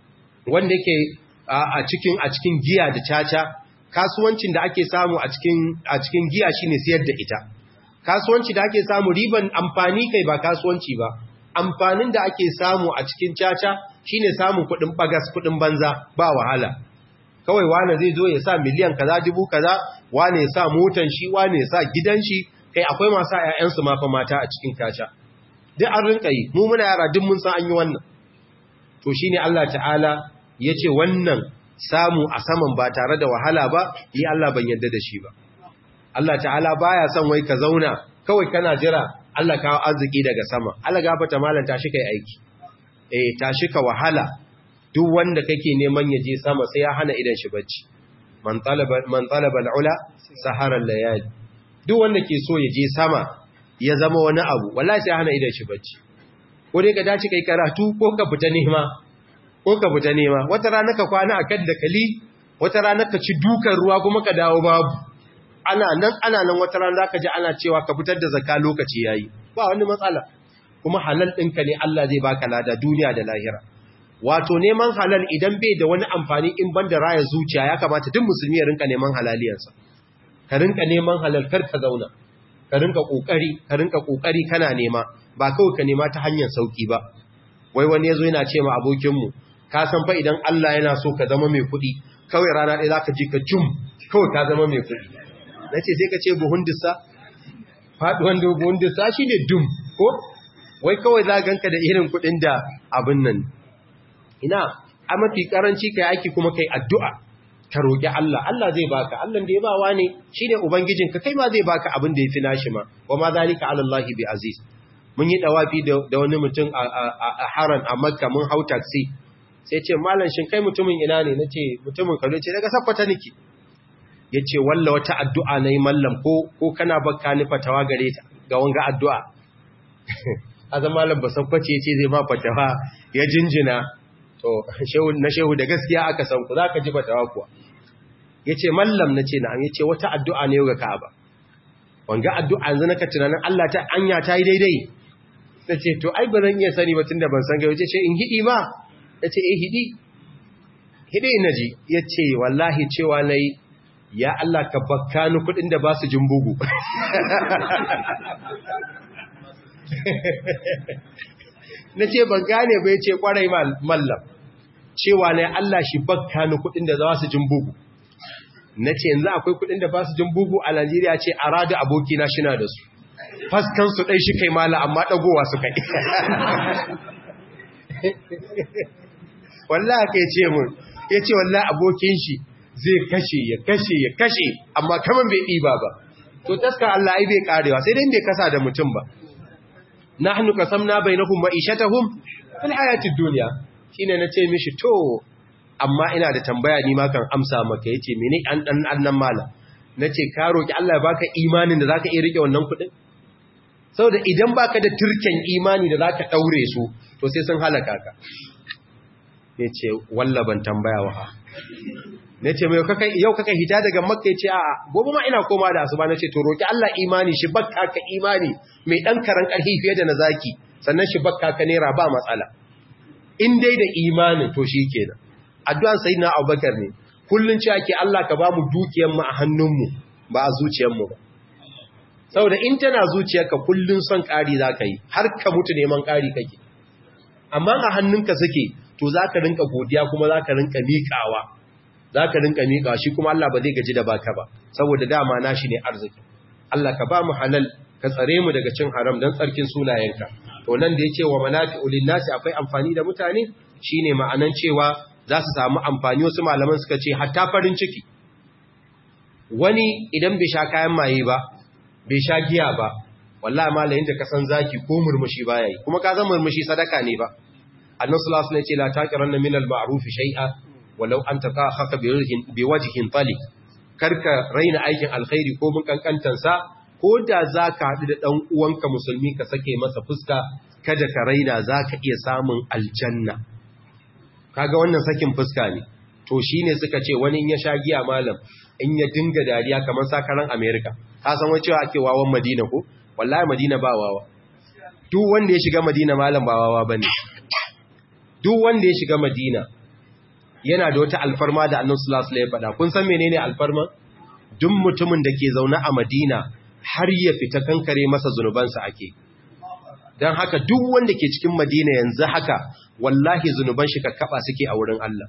wanda yake a cikin a cikin giya da caca kasuwancin da ake samu a cikin a cikin giya shine siyar da ita kasuwanci da ake samu riban amfani kai ba kasuwanci ba amfanin da ake samu a cikin caca shine samun kuɗin bagas kuɗin banza ba wahala kawai wane zai zo ya sa miliyan kaza dubu kaza wane ya sa motan shi wane ya sa gidan shi kai akwai masu ƴaƴansu ma fa mata a cikin caca duk an rinka yi mu muna yara duk mun san an yi wannan to shine Allah ta'ala yace wannan samu a saman ba tare da wahala ba yi Allah ban yarda da shi ba Allah ta'ala baya son wai ka zauna kawai kana jira Allah kawo arziki daga sama Allah gafata malan tashi kai aiki eh tashi ka wahala duk wanda kake neman ya je sama sai ya hana idan shi bacci man talaba man talaba al-ula sahara al-layali duk wanda ke so ya je sama ya zama wani abu wallahi sai hana idan shi bacci ko dai ka dace kai karatu ko ka fita nema ko ka fita nema wata rana ka kwana akan dakali wata rana ka ci dukan ruwa kuma ka dawo babu ana nan ana nan wata rana zaka ji ana cewa ka fitar da zakka lokaci yayi ba wani matsala kuma halal ɗinka ne Allah zai baka lada duniya da lahira wato neman halal idan bai da wani amfani in banda raya zuciya ya kamata duk musulmi ya rinka neman halaliyarsa ka rinka neman halal kar ka zauna ka rinka kokari ka rinka kokari kana nema ba kawai ka nema ta hanyar sauki ba wai wani yazo yana ce ma abokin mu ka san fa idan Allah yana so ka zama mai kuɗi kawai rana ɗaya zaka ji ka jum kawai ka zama mai kuɗi nace sai ka ce buhun dissa faduwan da buhun dissa shine dum ko wai kawai za ganka da irin kuɗin da abin nan ina a mafi karanci kai aiki kuma kai addu'a ka roƙi Allah Allah zai baka Allah da ya bawa ne shine ubangijinka kai ma zai baka abin da yafi nashi ma wa ma zalika ala Allah bi aziz mun yi dawafi da wani mutum a haran a Makka mun hau taxi sai ce mallan shin kai mutumin ina ne nace mutumin Kano ce daga Sakkwato nake yace walla wata addu'a nayi mallam ko ko kana bakka ni fatawa gare ta ga wanga addu'a azan mallam ba Sakkwato yace zai ma fatawa ya jinjina to na shehu da gaskiya aka san ku zaka ji fatawa kuwa yace mallam nace na ya ce wata addu'a ne ga Ka'aba wanga addu'a yanzu naka tunanin Allah ta anya ta yi daidai nace to ai ba zan iya sani ba tunda ban san ga yace ce in hidi ma yace eh hidi hidi naji yace wallahi cewa nayi ya Allah ka bakka ni kudin da ba su jin bugu nace ban gane ba yace kwarai mallam cewa ne Allah shi bakka ni kudin da za su jin bugu na ce yanzu akwai kudin da ba su jin bugu a Najeriya ce a rada abokina shina da su faskan su ɗai shi kai mala amma ɗagowa su kai wallah ka ce mun ya ce wallah abokin shi zai kashe ya kashe ya kashe amma kaman bai ɗiba ba to taska Allah ai bai karewa sai dai bai kasa da mutum ba nahnu qasamna bainahum ma'ishatahum fil hayatid dunya shine nace mishi to amma ina da tambaya ni ma kan amsa maka yace mene an dan annan mala nace ka roki Allah ya baka imanin da zaka iya rike wannan kudin saboda idan baka da turken imani da zaka daure su to sai sun halaka ka yace walla ban tambaya wa nace mai kaka yau kaka hita daga makka yace a gobe ma ina koma da asuba nace to roki Allah imani shi bakka ka imani mai dan karan karhi fiye da na zaki sannan shi bakka ka nera ba matsala in dai da imanin to shikenan addu'an sayyidina Abubakar ne kullun ce ake Allah ka ba mu dukiyar mu a hannunmu ba a zuciyar mu ba saboda in tana zuciyarka kullun son ƙari zaka yi har ka mutu neman ƙari kake amma a hannunka suke to zaka rinka godiya kuma zaka rinka miƙawa zaka rinka miƙawa shi kuma Allah ba zai gaji da baka ba saboda dama nashi ne arziki Allah ka ba mu halal ka tsare mu daga cin haram dan tsarkin sunayenka to nan da yake wa manafi'u lin-nasi akwai amfani da mutane shine ma'anan cewa za su samu amfani wasu malaman suka ce hatta farin ciki wani idan bai sha kayan maye ba bai sha giya ba wallahi malayin da ka san zaki ko murmushi baya yi kuma ka zan murmushi sadaka ne ba annabi sallallahu alaihi wasallam ya ce la taqiranna min al-ma'ruf shay'a walau an taqakhaka bi wajhin talik karka raina aikin alkhairi ko mun kankantan sa ko da zaka hadu da dan uwanka musulmi ka sake masa fuska kada ka raina zaka iya samun aljanna kaga wannan sakin fuska ne to shine suka ce wani in ya sha giya malam in ya dinga dariya kamar sakaran America ka san wai cewa ake wawan Madina ko wallahi Madina ba wawa duk wanda ya shiga Madina malam ba wawa bane duk wanda ya shiga Madina yana da wata alfarma da Annabi sallallahu alaihi wasallam ya faɗa kun san menene alfarma duk mutumin da ke zaune a Madina har ya fita kankare masa zunubansa ake dan haka duk wanda ke cikin Madina yanzu haka wallahi zunuban shi kakkaba suke a wurin Allah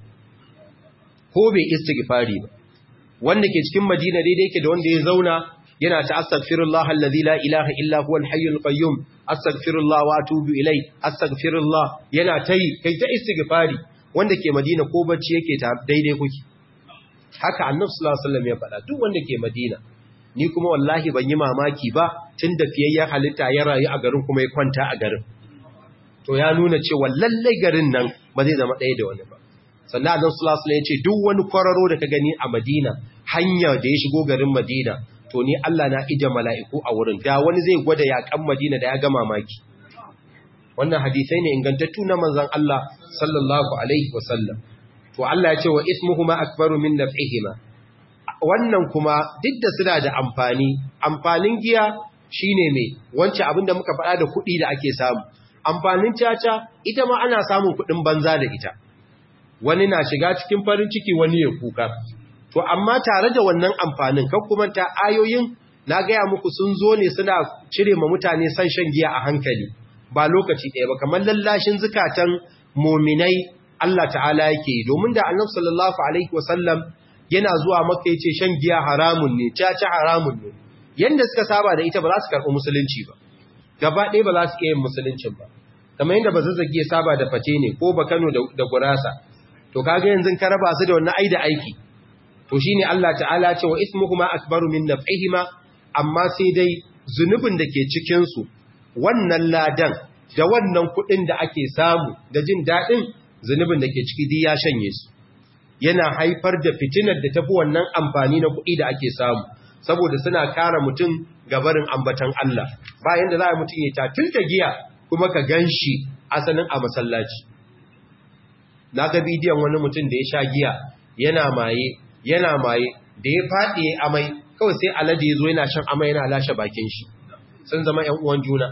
ko bai istighfari ba wanda ke cikin Madina daidai yake da wanda ya zauna yana ta astaghfirullah alladhi la ilaha illa huwa al-hayyul qayyum astaghfirullah wa atubu ilai astaghfirullah yana tayi kai ta istighfari wanda ke Madina ko bacci yake ta daidai kuke haka Annabi sallallahu alaihi wasallam ya faɗa duk wanda ke Madina ni kuma wallahi ban yi mamaki ba tun da fiyayyen halitta ya rayu a garin kuma ya kwanta a garin to ya nuna cewa lallai garin nan ba zai zama ɗaya da wani ba sannan Annabi sallallahu alaihi wasallam ya ce duk wani kwararo da ka gani a Madina hanya da ya shigo garin Madina to ni Allah na ija mala'iku a wurin da wani zai gwada yakan Madina da ya ga mamaki wannan hadisai ne ingantattu na manzon Allah sallallahu alaihi wasallam to Allah ya ce wa ismuhuma akbaru min naf'ihima wannan kuma duk da suna da amfani amfanin giya shine me wancan abin da muka faɗa da kuɗi da ake samu amfanin caca ita ma ana samun kuɗin banza da ita wani na shiga cikin farin ciki wani ya kuka to amma tare da wannan amfanin kan kuma ta ayoyin na gaya muku sun zo ne suna cire ma mutane san shan giya a hankali ba lokaci ɗaya ba kamar lallashin zukatan muminai Allah ta'ala yake domin da annabi sallallahu alaihi wasallam yana zuwa maka yace shan giya haramun ne caca haramun ne yanda suka saba da ita ba za su karɓi musulunci ba gaba ɗaya ba za su iya yin musuluncin ba kamar yadda ba zazzage ya saba da fate ne ko ba Kano da gurasa to kaga yanzu ka raba su da wannan ai da aiki to shine Allah ta'ala ce wa ismuhuma akbaru min naf'ihima amma sai dai zunubin da ke cikin su wannan ladan da wannan kuɗin da ake samu da jin daɗin zunubin da ke ciki dai ya shanye su yana haifar da fitinar da tafi wannan amfani na kuɗi da ake samu saboda suna kara mutum gabarin ambatan Allah bayan da za a mutum ya tatil da giya kuma ka gan shi asalin a masallaci na ga bidiyon wani mutum da ya sha giya yana maye yana maye da ya faɗi amai kawai sai alade ya zo yana shan amai yana lashe bakin shi sun zama ‘yan uwan juna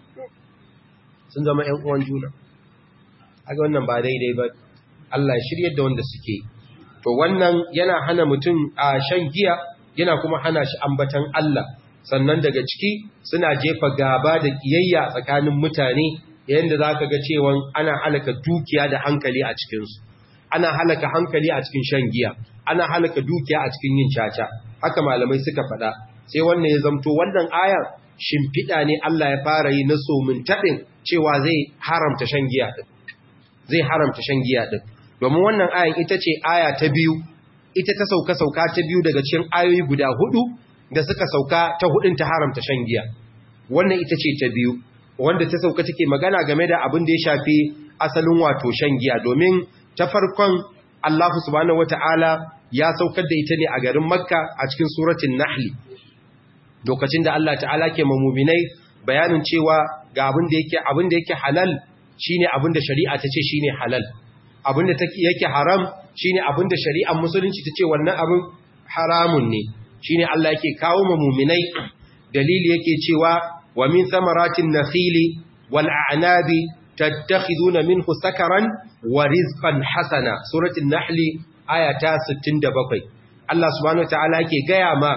sun zama ‘yan uwan juna aga wannan ba daidai ba Allah ya shirye da wanda suke to wannan yana hana mutum a shan giya yana kuma hana shi ambatan Allah sannan daga ciki suna jefa gaba da kiyayya tsakanin mutane yayin da zaka ga cewa ana halaka dukiya da hankali a cikin su ana halaka hankali a cikin shan giya ana halaka dukiya a cikin yin caca haka malamai suka faɗa sai wannan ya zamto wannan ayar shimfiɗa ne Allah ya fara yi na somin taɗin cewa zai haramta shan giya din zai haramta shan giya din domin wannan ayan ita ce aya ta biyu ita ta sauka sauka ta biyu daga cikin ayoyi guda hudu da suka sauka ta hudun ta haramta shan giya wannan ita ce ta biyu wanda ta sauka take magana game da abin da ya shafi asalin wato shan giya domin ta farkon Allah subhanahu wataala ya saukar da ita ne a garin Makka a cikin suratul Nahl lokacin da Allah ta'ala ke mamuminai bayanin cewa ga abin da yake abin da yake halal shine abin da shari'a ta ce shine halal abin da yake haram shine abin da shari'ar musulunci ta ce wannan abin haramun ne shine Allah yake kawo ma mu'minai dalili yake cewa wa min thamaratin nakhili wal a'nabi tattakhiduna minhu sakaran wa rizqan hasana suratul nahl aya ta 67 Allah subhanahu wataala yake gaya ma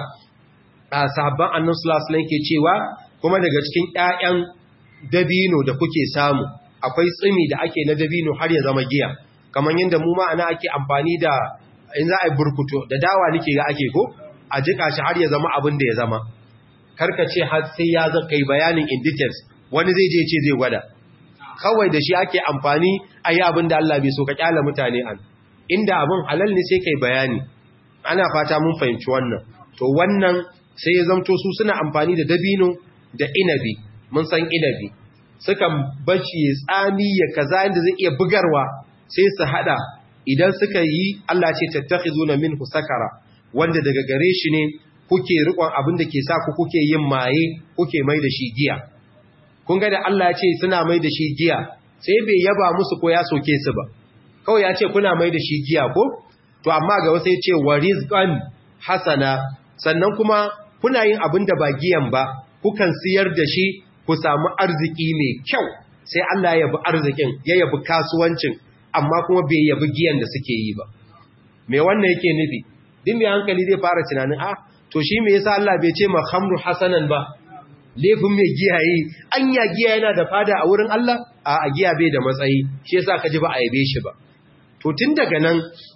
sahabban annabi sallallahu alaihi wasallam cewa kuma daga cikin ƴaƴan dabino da kuke samu akwai tsimi da ake na dabino har ya zama giya kamar yadda mu ma ana ake amfani da in za a yi burkuto da dawa nake ga ake ko a jika shi har ya zama abin da ya zama karka ce har sai ya zaka kai bayanin in details wani zai je ce zai gwada kawai da shi ake amfani a yi abin da Allah bai so ka kyala mutane an inda abin halal ne sai kai bayani ana fata mun fahimci wannan to wannan sai ya zamto su suna amfani da dabino da inabi mun san inabi sukan bashi ya tsami ya kaza inda zai iya bugarwa sai su hada idan suka yi Allah ce tattakhizuna minhu sakara wanda daga gare shi ne kuke rikon abin da ke sa ku kuke yin maye kuke mai da shi giya kun ga da Allah ya ce suna mai da shi giya sai bai yaba musu ko ya soke su ba kawai ya ce kuna mai da shi giya ko to amma ga wasu ya ce wa rizqan hasana sannan kuma kuna yin abin da ba giyan ba kukan siyar da shi ku samu arziki mai kyau sai Allah ya yabi arzikin ya yabi kasuwancin amma kuma bai yabi giyan da suke yi ba me wannan yake nufi din mai hankali zai fara tunanin ah to shi me yasa Allah bai ce ma khamru hasanan ba laifin mai giya yi anya giya yana da fada a wurin Allah a giya bai da matsayi shi yasa ka ji ba a yabe shi ba to tun daga nan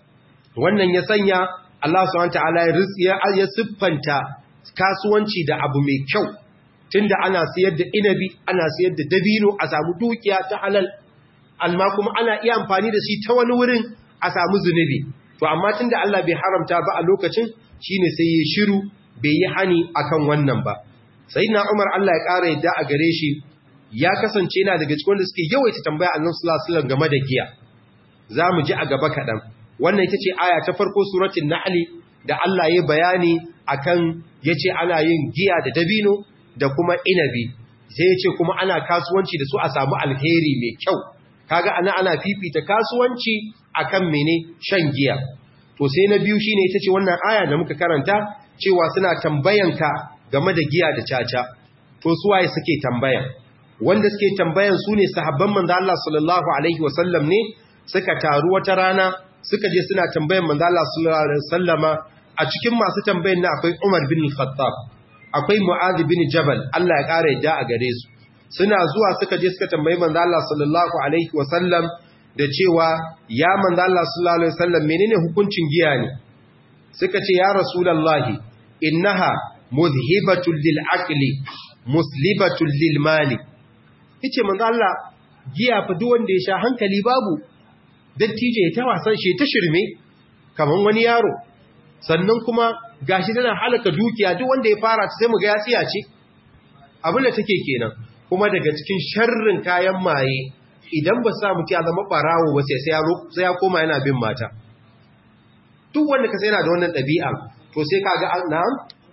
wannan ya sanya Allah subhanahu wataala ya ya siffanta kasuwanci da abu mai kyau tunda ana siyar da inabi ana siyar da dabino a samu dukiya ta halal amma kuma ana iya amfani da shi ta wani wurin a samu zunubi to amma tunda Allah bai haramta ba a lokacin shine sai ya shiru bai yi hani akan wannan ba sayyidina Umar Allah ya ƙara yadda a gare shi ya kasance yana daga cikin wanda suke yawaita tambaya Annabi sallallahu alaihi wasallam game da giya zamu ji a gaba kadan wannan ita ce aya ta farko suratul nahl da Allah ya bayani akan yace ana yin giya da dabino da kuma inabi sai yace kuma ana kasuwanci da su a samu alheri mai kyau kaga ana ana fifita kasuwanci akan mene shan giya to sai na biyu shine ita ce wannan aya da muka karanta cewa suna tambayanka game da giya da caca to su waye suke tambayan wanda suke tambayan su ne sahabban manzo Allah sallallahu alaihi wasallam ne suka taru wata rana suka je suna tambayan manzo Allah sallallahu alaihi wasallama a cikin masu tambayan na akwai Umar bin Khattab akwai Mu'adh bin Jabal Allah ya kare yadda a gare su suna zuwa suka je suka tambayi manzo Allah sallallahu alaihi wasallam da cewa ya manzo Allah sallallahu alaihi wasallam menene hukuncin giya ne suka ce ya rasulullahi innaha muzhibatul lil aqli muslibatul lil mali yace manzo Allah giya fa duk wanda ya sha hankali babu dattijo ya ta wasan shi ta shirme kaman wani yaro sannan kuma gashi tana halaka dukiya duk wanda ya fara ta sai mu ga ya tsiya ce abin da take kenan kuma daga cikin sharrin kayan maye idan ba sa mutu ya zama barawo ba sai ya koma yana bin mata duk wanda ka sai yana da wannan ɗabi'a to sai ka ga na'am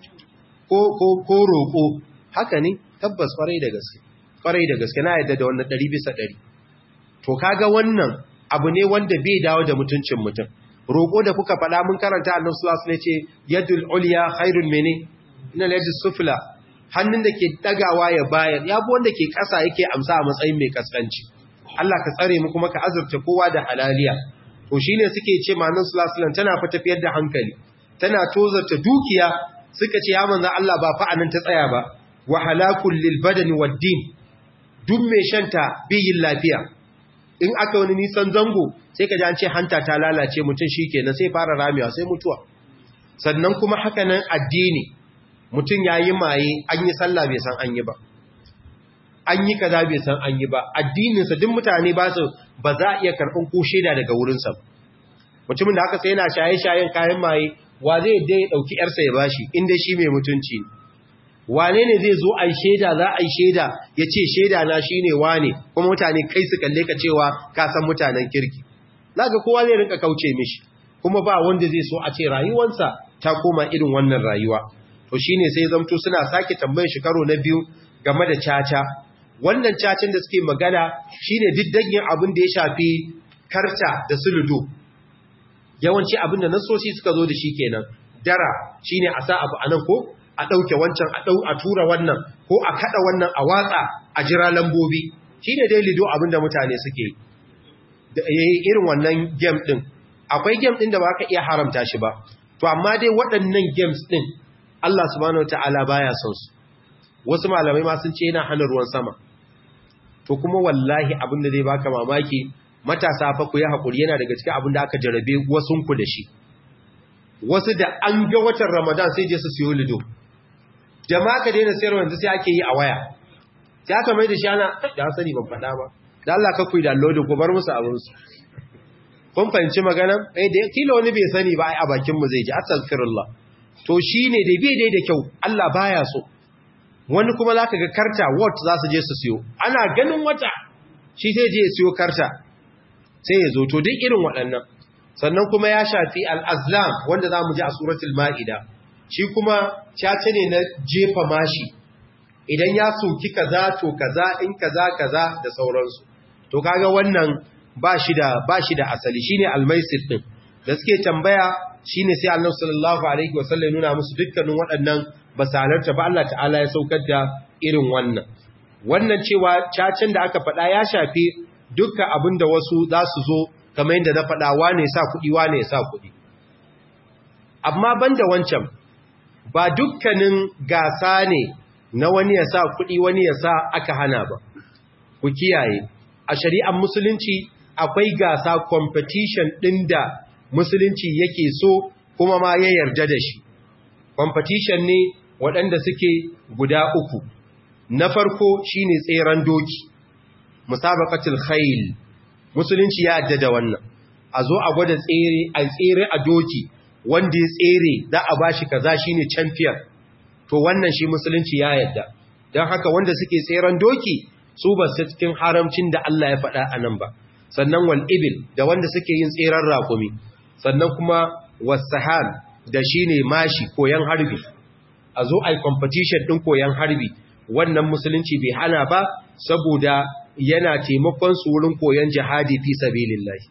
ko roƙo haka ne tabbas kwarai da gaske kwarai da gaske na yadda da wannan ɗari bisa ɗari to kaga wannan abu ne wanda bai dawo da mutuncin mutum roƙo da kuka faɗa mun karanta annabi sallallahu alaihi wasallam ce yadul ulya khairun mene ina yadus sufla hannun da ke dagawa ya bayar ya bi wanda ke ƙasa yake amsa a matsayin mai kaskanci Allah ka tsare mu kuma ka azurta kowa da halaliya to shine suke ce manan sallallahu tana fa tafiyar da hankali tana tozarta dukiya suka ce ya manzo Allah ba fa anan ta tsaya ba wa halakul lil badani wad din duk mai shanta biyin lafiya in aka wani nisan zango sai ka ji an ce hanta ta lalace mutum shikenan sai fara ramewa sai mutuwa sannan kuma haka nan addini mutum yayi maye an yi sallah bai san an yi ba an yi kaza bai san an yi ba addininsa duk mutane ba su ba za a iya karɓin ko shaida daga wurinsa mutumin da haka sai yana shaye-shayen kayan maye wa zai da ya ɗauki ‘yarsa ya bashi inda shi mai mutunci wane ne zai zo a yi shaida za a yi shaida ya ce shaida na shi ne wane kuma mutane kai su kalle ka cewa ka san mutanen kirki za ga kowa zai rinka kauce mishi kuma ba wanda zai so a ce rayuwarsa ta koma irin wannan rayuwa to shine sai zamto suna sake tambayar shi karo na biyu game da caca wannan cacin da suke magana shine diddagin abin da ya shafi karta da suludo yawanci abin da nasoshi suka zo da shi kenan dara shine a sa abu anan ko a dauke wancan a dau a tura wannan ko a kada wannan a watsa a jira lambobi shine dai lido abinda mutane suke irin wannan game din akwai game din da ba ka iya haramta shi ba to amma dai waɗannan games din Allah subhanahu wataala baya son su wasu malamai ma sun ce yana hana ruwan sama to kuma wallahi abinda zai baka mamaki matasa fa ku yi hakuri yana daga cikin abinda aka jarabe wasun ku da shi wasu da an ga watan Ramadan sai je su siyo lido jama'a ka daina sayarwa yanzu sai ake yi a waya sai aka mai da shi ana da sani ban faɗa ba da Allah ka kuyi download ko bar musu abin su kun fahimci magana eh da kila wani bai sani ba ai a bakin mu zai ji astaghfirullah to shine dai bai dai da kyau Allah baya so wani kuma zaka ga karta what za su je su siyo ana ganin wata shi sai je ya siyo karta sai ya zo to duk irin waɗannan sannan kuma ya shafi al-azlam wanda zamu ji a suratul maida shi kuma cace ne na jefa mashi idan ya soki kaza to kaza in kaza kaza da sauransu to kaga wannan ba shi da ba shi da asali shine almaisir din da suke tambaya shine sai Allah sallallahu alaihi wasallam nuna musu dukkanin waɗannan basalarta ba Allah ta'ala ya saukar da irin wannan wannan cewa cacin da aka faɗa ya shafi dukkan abin da wasu za su zo kamar yadda na faɗa wane sa kuɗi wane ya sa kuɗi amma banda wancan ba dukkanin gasa ne na wani ya sa kuɗi wani ya sa aka hana ba ku kiyaye a shari'ar musulunci akwai gasa competition ɗin da musulunci yake so kuma ma ya yarda da shi competition ne waɗanda suke guda uku na farko shine tseren doki musabaqatul khayl musulunci ya yarda da wannan a zo a gwada tsere a tsere a doki wanda ya tsere za a bashi kaza shine champion to wannan shi musulunci ya yarda don haka wanda suke tseren doki su ba su cikin haramcin da Allah ya faɗa a nan ba sannan wal ibil da wanda suke yin tseren raƙumi sannan kuma wasahan da shine mashi koyan harbi a zo ai competition din koyan harbi wannan musulunci bai hana ba saboda yana taimakon su wurin koyan jihadi fi sabilillahi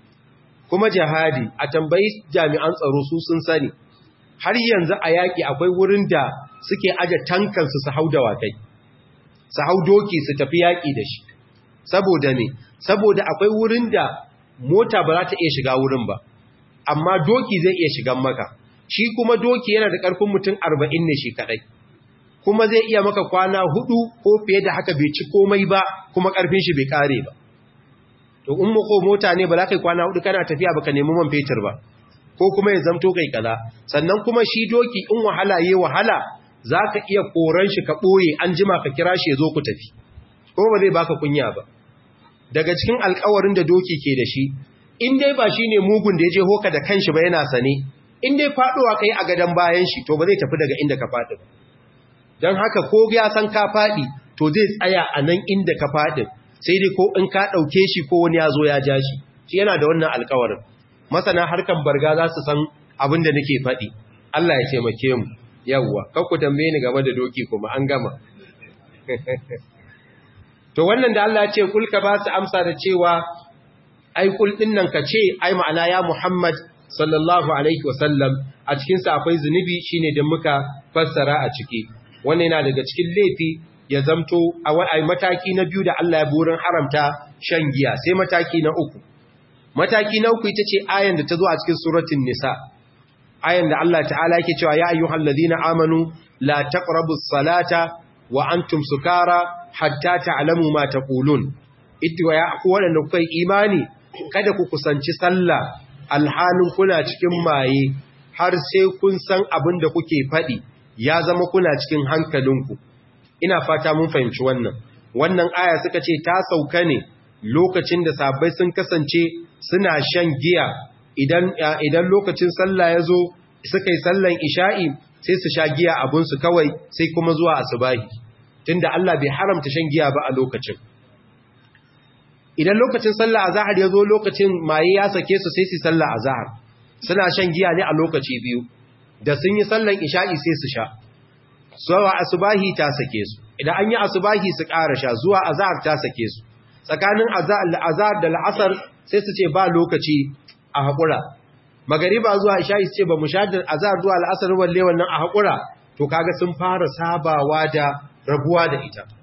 kuma jihadi a tambayi jami'an tsaro su sun sani har yanzu a yaƙi akwai wurin da suke aje tankansu su hau dawakai su hau doki su tafi yaƙi da shi saboda ne saboda akwai wurin da mota ba za ta iya shiga wurin ba amma doki zai iya shigan maka shi kuma doki yana da ƙarfin mutum arba'in ne shi kaɗai kuma zai iya maka kwana hudu ko fiye da haka bai ci komai ba kuma ƙarfin shi bai ƙare ba to in mako mota ne ba za ka yi kwana hudu kana tafiya ba ka nemi man fetur ba ko kuma ya zamto kai kaza sannan kuma shi doki in wahala yi wahala za ka iya koran shi ka ɓoye an jima ka kira shi ya zo ku tafi kuma ba zai baka kunya ba daga cikin alkawarin da doki ke da shi in dai ba shi ne mugun da ya je hoka da kanshi ba yana sane in dai faɗowa ka yi a gadon bayan shi to ba zai tafi daga inda ka faɗi ba don haka ko ya san ka faɗi to zai tsaya a nan inda ka faɗi sai dai ko in ka ɗauke shi ko wani ya zo ya ja shi shi yana da wannan alkawarin masana harkan barga za su san abin da nake faɗi Allah ya taimake mu yawwa kakku tambaye ni game da doki kuma an gama to wannan da Allah ya ce kulka ba su amsa da cewa ai kul din nan ka ce ai ma'ana ya Muhammad sallallahu alaihi wasallam a cikin sa akwai zunubi shine da muka fassara a ciki wannan yana daga cikin laifi ya zamto a wai mataki na biyu da Allah ya burin haramta shan giya sai mataki na uku mataki na uku ita ce ayan da ta zo a cikin suratul nisa ayan da Allah ta'ala yake cewa ya ayyuhal ladina amanu la taqrabus salata wa antum sukara hatta ta'lamu ma taqulun itwa ya ku wanda kuka imani kada ku kusanci sallah alhalin kuna cikin maye har sai kun san abin da kuke faɗi ya zama kuna cikin hankalinku ina fata mun fahimci wannan wannan aya suka ce ta sauka ne lokacin da sabai sun kasance suna shan giya idan idan lokacin sallah ya zo suka yi sallan isha'i sai su sha giya abunsu kawai sai kuma zuwa asubahi tunda Allah bai haramta shan giya ba a lokacin idan lokacin sallah azhar ya zo lokacin maye ya sake su sai su sallah azhar suna shan giya ne a lokaci biyu da sun yi sallan isha'i sai su sha zuwa asubahi ta sake su idan an yi asubahi su ƙara sha zuwa azhar ta sake su tsakanin azhar da la'asar sai su ce ba lokaci a haƙura magariba zuwa isha'i su ce ba mu sha da azhar zuwa la'asar walle wannan a haƙura to kaga sun fara sabawa da rabuwa da ita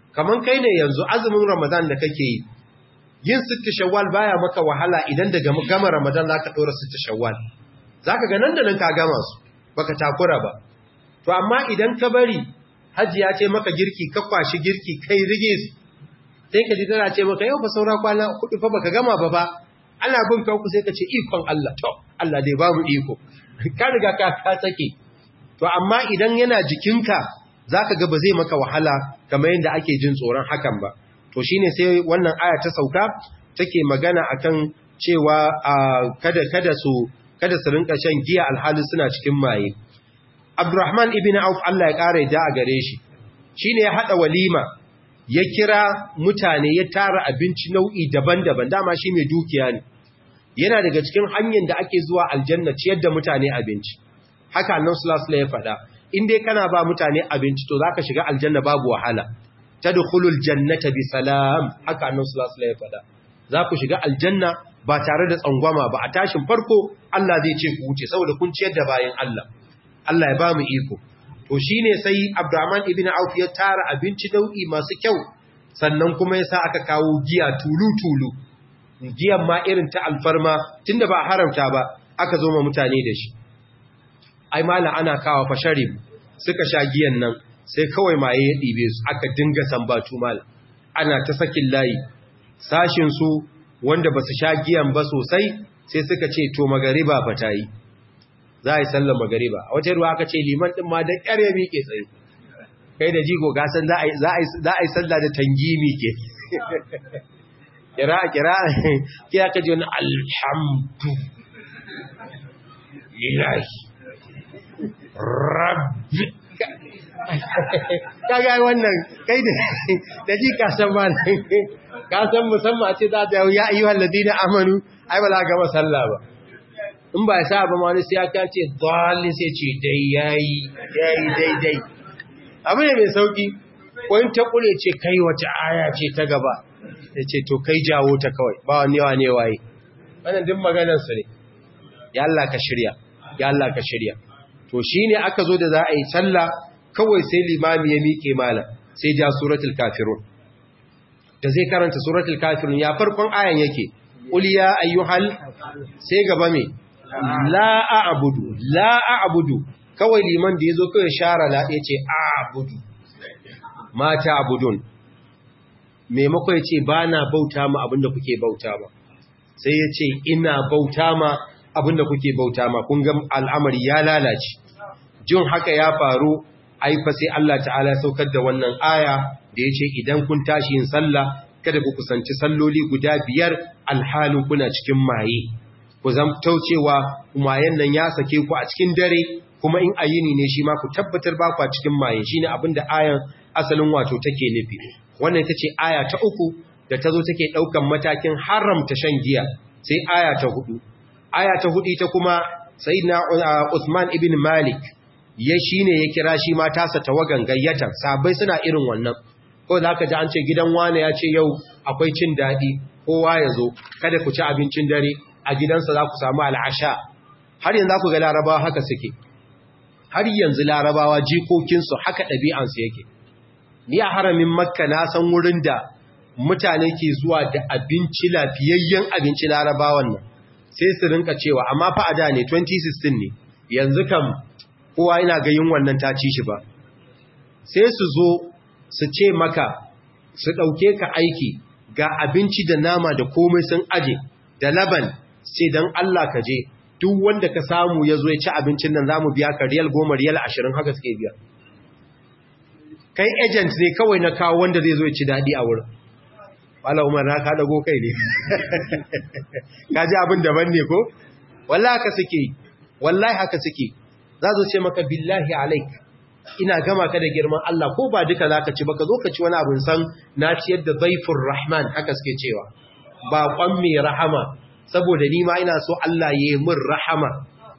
kaman kai ne yanzu azumin ramadan da kake yi yin sitti shawwal baya maka wahala idan daga gama ramadan zaka dora sitti shawwal zaka ga nan da nan ka gama su baka takura ba to amma idan ka bari hajji ya ce maka girki ka kwashi girki kai rige sai ka ji tana ce maka yau ba saura kwana kudu fa baka gama ba ba ana bin ka sai ka ce ikon Allah to Allah dai ba mu iko ka riga ka ka sake to amma idan yana jikinka zaka ga ba zai maka wahala kamar yadda ake jin tsoron hakan ba to shine sai wannan aya ta sauka take magana akan cewa kada kada su kada su rinka shan giya alhali suna cikin maye Abdurrahman ibn Auf Allah ya kare da a gare shi shine ya hada walima ya kira mutane ya tara abinci nau'i daban-daban dama shi mai dukiya ne yana daga cikin hanyar da ake zuwa aljanna ciyar da mutane abinci haka annan sulasula ya faɗa in dai kana ba mutane abinci to za ka shiga aljanna babu wahala ta dukulul jannata bi salam haka annan sulasula ya faɗa za ku shiga aljanna ba tare da tsangwama ba a tashin farko Allah zai ce ku wuce saboda kun ciyar da bayan Allah Allah ya ba mu iko to shi ne sai Abdurrahman ibn Auf ya tara abinci nau'i masu kyau sannan kuma ya sa aka kawo giya tulu-tulu giyan ma irin ta alfarma tunda ba haramta ba aka zo ma mutane da shi ai mala ana kawo fasharib suka sha giyan nan sai kawai maye ya ɗibe su aka dinga sambatu mala ana ta sakin layi sashin su wanda ba su sha giyan ba sosai sai suka ce to magariba fa ta yi za a yi sallar magariba a wata ruwa aka ce liman ɗin ma da ƙyar ya miƙe tsaye kai da jigo gasan za a yi sallah da tangimi ke kira kira kira ka ji wani alhamdu lillahi rabbi kaga wannan kai da ji kasan ba kasan musamman ce za ta ya ayyuhal ladina amanu ai ba za ga masalla ba in ba ya sa ba wani sai ya kace dalil sai ce dai yayi yayi daidai abu ne mai sauki wani ta kure ce kai wace aya ce ta gaba ya ce to kai jawo ta kawai ba wani yawa ne waye wannan duk maganar su ne ya Allah ka shirya ya Allah ka shirya to shine aka zo da za a yi sallah kawai sai limami ya miƙe malam sai ja suratul kafirun da zai karanta suratul kafirun ya farkon ayan yake qul ya ayyuhal sai gaba me la a'budu la a'budu kawai liman da yazo kawai shara la yace a'budu mata abudun maimako yace bana bauta ma abinda kuke bauta ma sai yace ina bauta ma abinda kuke bauta ma kun ga al'amari ya lalace jin haka ya faru ai fa sai Allah ta'ala saukar da wannan aya da yace idan kun tashi yin sallah kada ku kusanci salloli guda biyar alhalin kuna cikin maye ku zamto cewa mayen nan ya sake ku a cikin dare kuma in ayini ne shi ma ku tabbatar ba ku a cikin maye shine abinda ayan asalin wato take nufi wannan ita ce aya ta uku da ta zo take daukan matakin haramta shan giya sai aya ta hudu aya ta hudu ita kuma sayyidina Uthman ibn Malik ya shine ya kira shi ma tasa tawagan gayyata sabai suna irin wannan ko da aka ji an ce gidan wane ya ce yau akwai cin daɗi kowa ya zo kada ku ci abincin dare a gidansa za ku samu al'asha har yanzu ku ga larabawa haka suke har yanzu larabawa jikokinsu haka ɗabi'ansu yake ni a haramin makka na san wurin da mutane ke zuwa da abinci lafiyayyen abinci larabawan nan sai su rinka cewa amma fa a da ne 2016 ne yanzu kam kowa yana ga yin wannan ta ci shi ba sai su zo su ce maka su ɗauke ka aiki ga abinci da nama da komai sun aje da laban sai don Allah ka je duk wanda ka samu ya zo ya ci abincin nan za mu biya ka riyal goma riyal ashirin haka suke biya kai agent ne kawai na kawo wanda zai zo ya ci daɗi a wurin wala umar na ka dago kai ne ka ji abin daban ne ko wallahi haka suke wallahi haka suke za zo ce maka billahi alaik ina gama ka da girman Allah ko ba duka zaka ci ba ka zo ka ci wani abin san na ciyar da zaifur rahman haka suke cewa ba kwan mai rahama saboda ni ma ina so Allah ya yi min rahama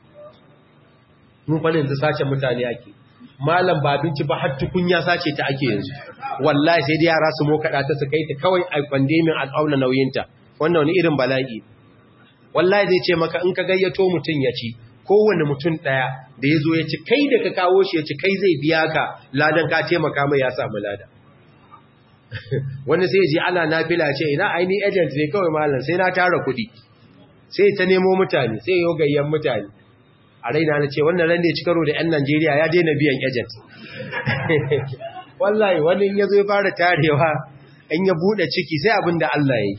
mun kwanin da sace mutane ake malam ba abinci ba har tukunya sace ta ake yanzu wallahi sai dai yara su mokaɗa ta su kai ta kawai a kwande min al'auna nauyinta wannan wani irin bala'i wallahi zai ce maka in ka gayyato mutum ya ci kowane mutum ɗaya da ya zo ya ci kai da ka kawo shi ya ci kai zai biya ka ladan ka taimaka mai ya samu lada wanda sai ji ana nafila ce ina aini agent ne kawai malam sai na tara kuɗi sai ta nemo mutane sai yau gayyan mutane a raina na ce wannan ran da ya ci karo da 'yan Najeriya ya daina biyan agent wallahi wani in ya zo ya fara tarewa in ya buɗe ciki sai abin da Allah ya yi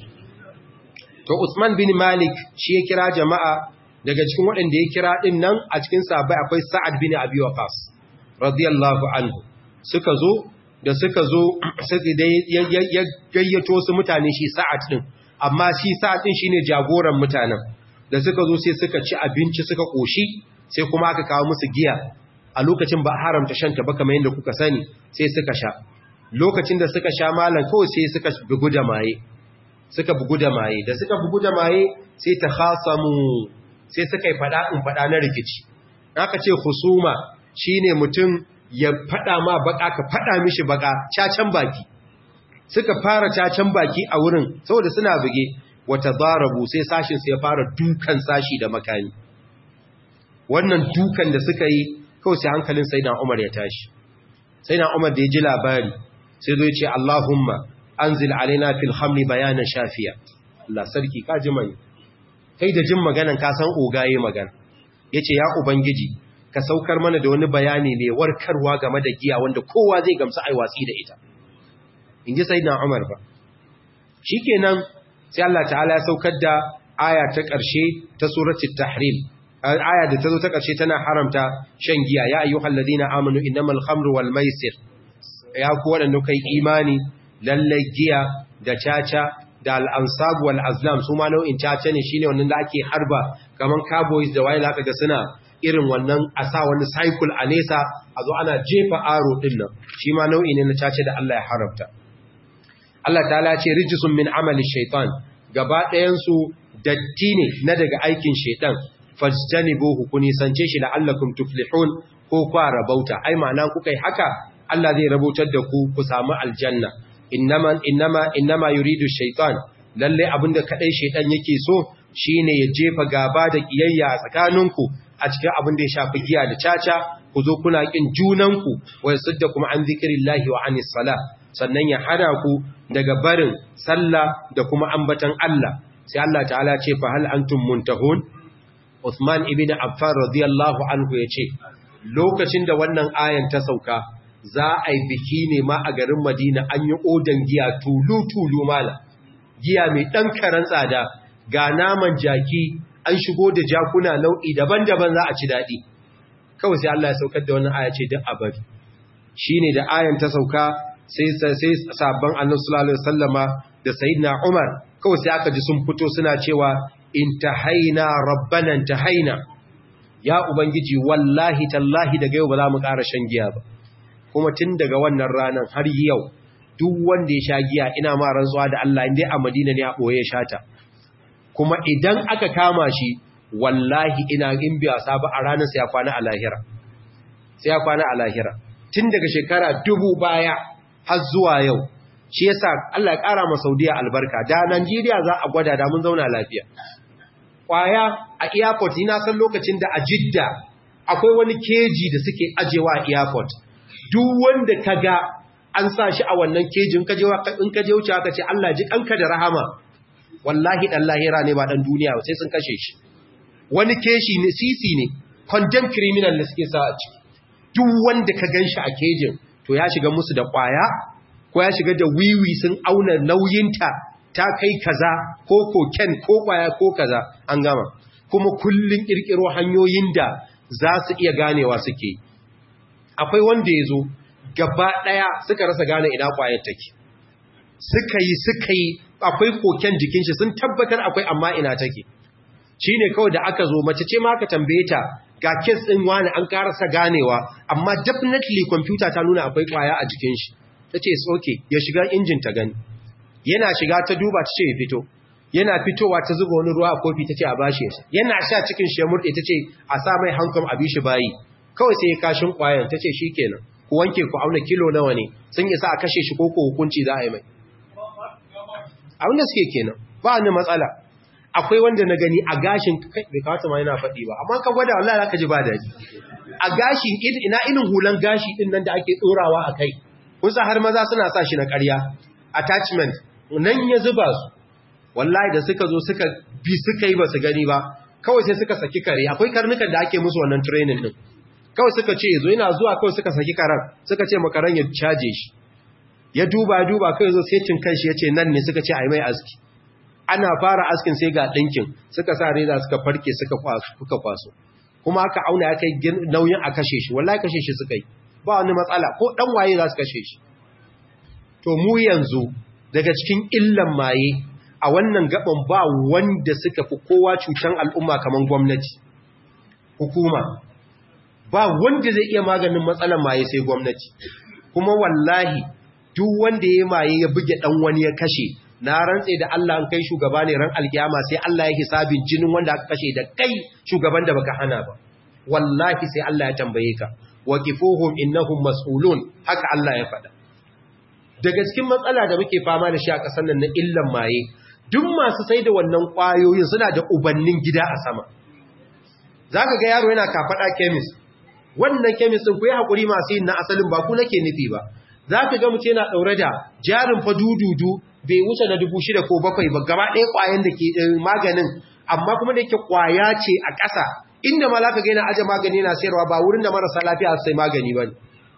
to Usman bin Malik shi ya kira jama'a daga cikin waɗanda ya kira ɗin nan a cikin sabai akwai Sa'ad bin Abi Waqqas radiyallahu anhu suka zo da suka zo sai dai ya gayyato su mutane shi Sa'ad din amma shi Sa'ad din shine jagoran mutanen da suka zo sai suka ci abinci suka koshi sai kuma aka kawo musu giya a lokacin ba haramta shanta ba kamar yadda kuka sani sai suka sha lokacin da suka sha malam kawai sai suka bugu da maye suka bugu da maye da suka bugu da maye sai ta khasamu sai suka yi fada in fada na rikici aka ce husuma shine mutum ya fada ma baka ka fada mishi baka cacan baki suka fara cacan baki a wurin saboda suna buge wata darabu sai sashin sai ya fara dukan sashi da makami wannan dukan da suka yi kawai sai hankalin sayyidina Umar ya tashi sayyidina Umar da ya ji labari sai zo ya ce Allahumma anzil alaina fil khamri bayanan shafiya Allah sarki ka ji mai kai da jin maganan ka san ogaye magana yace ya ubangiji ka saukar mana da wani bayani ne warkarwa game da giya wanda kowa zai gamsu ai watsi da ita inji sayyidina Umar ba shikenan sai Allah ta'ala ya saukar da aya ta ƙarshe ta suratul tahrim aya da ta zo ta ƙarshe tana haramta shan giya ya ayyuhal ladina amanu innamal khamru wal maisir ya ku wadanda kai imani lallai giya da caca da al-ansab wal azlam su ma nau'in caca ne shine wannan da ake harba kaman cowboys da waye zaka ga suna irin wannan a sa wani cycle a nesa a zo ana jefa aro din nan shi ma nau'i ne na caca da Allah ya haramta Allah ta'ala ce rijisun min amali shaitan gaba ɗayan su datti ne na daga aikin shaitan fajtanibuhu ku nisance shi la'allakum tuflihun ko kwa rabauta ai ma'ana kuka yi haka Allah zai rabautar da ku ku samu aljanna innama innama innama yuridu shaytan lalle abinda kadai shaytan yake so shine ya jefa gaba da kiyayya a tsakaninku a cikin abin da ya shafi giya da caca ku zo kuna kin junanku wa yasaddakum an zikrillahi wa anis sala sannan ya hana ku daga barin sallah da kuma ambatan Allah sai Allah ta'ala ce fa hal antum muntahun Uthman ibn Affan radiyallahu anhu yace lokacin da wannan ayan ta sauka za a yi biki ne ma a garin Madina an yi odan giya tulu tulu mala giya mai dan karan tsada ga naman jaki an shigo da jakuna nau'i daban-daban za a ci dadi kawai sai Allah ya saukar da wannan aya ce duk abadi shine da ayan ta sauka sai sai sabban Annabi sallallahu alaihi wasallama da sayyidina Umar kawai sai aka ji sun fito suna cewa intahaina rabbana intahaina ya ubangiji wallahi tallahi daga yau ba za mu ƙara shan giya ba kuma tun daga wannan ranar har yau duk wanda ya sha giya ina ma rantsuwa da Allah inda a Madina ne a boye ya shata kuma idan aka kama shi wallahi ina in biya sabu a ranar sai ya kwana a lahira sai ya kwana a lahira tun daga shekara dubu baya har zuwa yau shi yasa Allah ya ƙara ma Saudiya albarka da Najeriya za a gwada da mun zauna lafiya kwaya a airport ina san lokacin da a Jidda akwai wani keji da suke ajewa a airport duk wanda kaga an sa shi a wannan kejin kaje in kaje wuce aka ce Allah ji kanka da rahama wallahi dan lahira ne ba dan duniya ba sai sun kashe shi wani keshi ne sisi ne condemned criminal ne suke sa a ciki duk wanda ka ganshi a kejin to ya shiga musu da kwaya ko ya shiga da wiwi sun auna nauyinta ta kai kaza ko koken ko kwaya ko kaza an gama kuma kullun kirkiro hanyoyin da za su iya ganewa suke akwai wanda ya zo gaba ɗaya suka rasa gane ina kwayar take suka yi suka yi akwai koken jikin shi sun tabbatar akwai amma ina take shi ne kawai da aka zo mace ce ma aka tambaye ta ga kes ɗin wani an karasa ganewa amma definitely kwamfuta ta nuna akwai kwaya a jikin shi ta ce tsoke ya shiga injin ta gani yana shiga ta duba ta ce ya fito yana fitowa ta zuba wani ruwa a kofi ta ce a bashi yasa yana sha cikin shi ya murɗe ta ce a sa mai hankam a bishi bayi kawai sai ya kashin kwayan ta ce shi kenan ku wanke ku auna kilo nawa ne sun isa a kashe shi ko ko hukunci za a yi mai abin da suke kenan ba ni matsala akwai wanda na gani a gashin kai bai kawata ma yana faɗi ba amma ka gwada wallahi zaka ji ba daɗi a gashin ina irin hulan gashi din nan da ake tsorawa a kai kun sa har maza suna sa shi na ƙarya attachment nan ya zuba su wallahi da suka zo suka bi suka yi ba su gani ba kawai sai suka saki kare akwai karnukan da ake musu wannan training din kawai suka ce zo yana zuwa kawai suka saki karan suka ce makaran ya caje shi ya duba duba kai zo sai cin kanshi ya ce nan ne suka ce a yi mai aski ana fara askin sai ga ɗinkin suka sa reza suka farke suka kwaso kuma aka auna ya kai nauyin a kashe shi wallahi kashe shi suka yi ba wani matsala ko ɗan waye za su kashe shi to mu yanzu daga cikin illan maye a wannan gaban ba wanda suka fi kowa cutan al'umma kamar gwamnati hukuma ba wanda zai iya maganin matsalan maye sai gwamnati kuma wallahi duk wanda ya maye ya buge dan wani ya kashe na rantse da Allah an kai shugaba ne ran alkiyama sai Allah ya hisabin jinin wanda aka kashe da kai shugaban da baka hana ba wallahi sai Allah ya tambaye ka waqifuhum innahum mas'ulun haka Allah ya faɗa daga cikin matsala da muke fama da shi a ƙasar nan na illan maye duk masu sai da wannan ƙwayoyin suna da ubannin gida a sama zaka ga yaro yana kafaɗa chemist wannan chemist din ku yi hakuri masu yin na asalin ba ku nake nufi ba zaka ga mutum yana daure da jarin fa dududu bai wuce na dubu shida ko bakwai ba gaba ɗaya ƙwayan da ke maganin amma kuma da yake ƙwaya ce a ƙasa inda ma za ka gaina aje magani na sayarwa ba wurin da marasa lafiya sai magani ba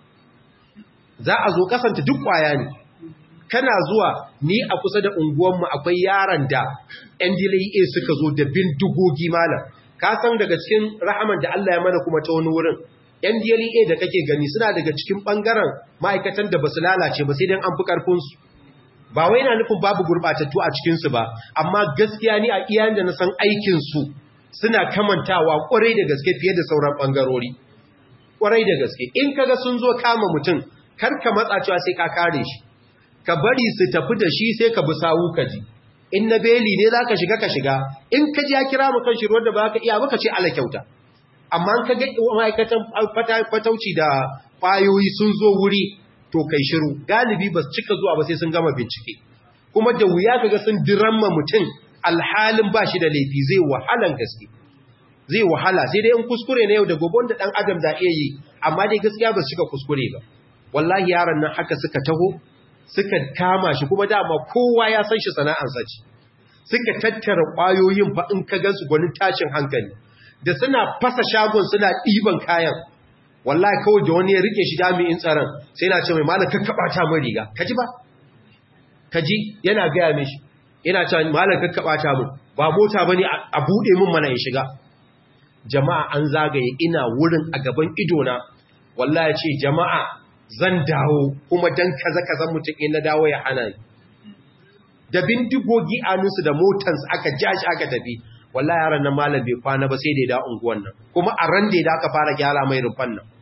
za a zo kasanta duk ƙwaya ne kana zuwa ni a kusa da unguwanmu akwai yaran da ndla suka zo da bin dugogi malam ka san daga cikin rahaman da Allah ya mana kuma ta wani wurin ndla da kake gani suna daga cikin ɓangaren ma'aikatan da ba su lalace ba sai dan an fi ƙarfinsu ba wai na nufin babu gurbatattu a cikinsu ba amma gaskiya ni a iyayen da na san aikinsu suna kamantawa kwarai da gaske fiye da sauran ɓangarori kwarai da gaske in kaga sun zo kama mutum kar ka matsa cewa sai ka kare shi ka bari su tafi da shi sai ka bi sawu ka ji in na beli ne za ka shiga ka shiga in ka ji ya kira mu kan shi ruwan da ba ka iya baka ce ala kyauta amma ka ga ma'aikatan fatauci da kwayoyi sun zo wuri to kai shiru galibi ba su cika zuwa ba sai sun gama bincike kuma da wuya kaga sun diramma mutum alhalin ba shi da laifi zai wahalan gaske zai wahala sai dai in kuskure na yau da gobe wanda dan adam da iya yi amma dai gaskiya ba su cika kuskure ba wallahi yaron nan haka suka taho suka kama shi kuma dama kowa ya san shi sana'ar sace suka tattara kwayoyin fa in ka gansu gwanin tashin hankali da suna fasa shagon suna ɗiban kayan wallahi kawai da wani ya rike shi jami'in tsaron sai na ce mai malam kakkaba ta mun riga kaji ba kaji yana gaya mishi yana ce malam kakkaba ta mun ba mota bane a bude mun mana ya shiga jama'a an zagaye ina wurin a gaban ido na wallahi ce jama'a zan dawo kuma dan kaza kaza mutum in na dawo ya hana ni da bindigogi anunsu da motansu aka jashi aka tafi wallahi yaran nan malam bai kwana ba sai da ya da unguwan nan kuma a ran da ya aka fara gyara mai rufan nan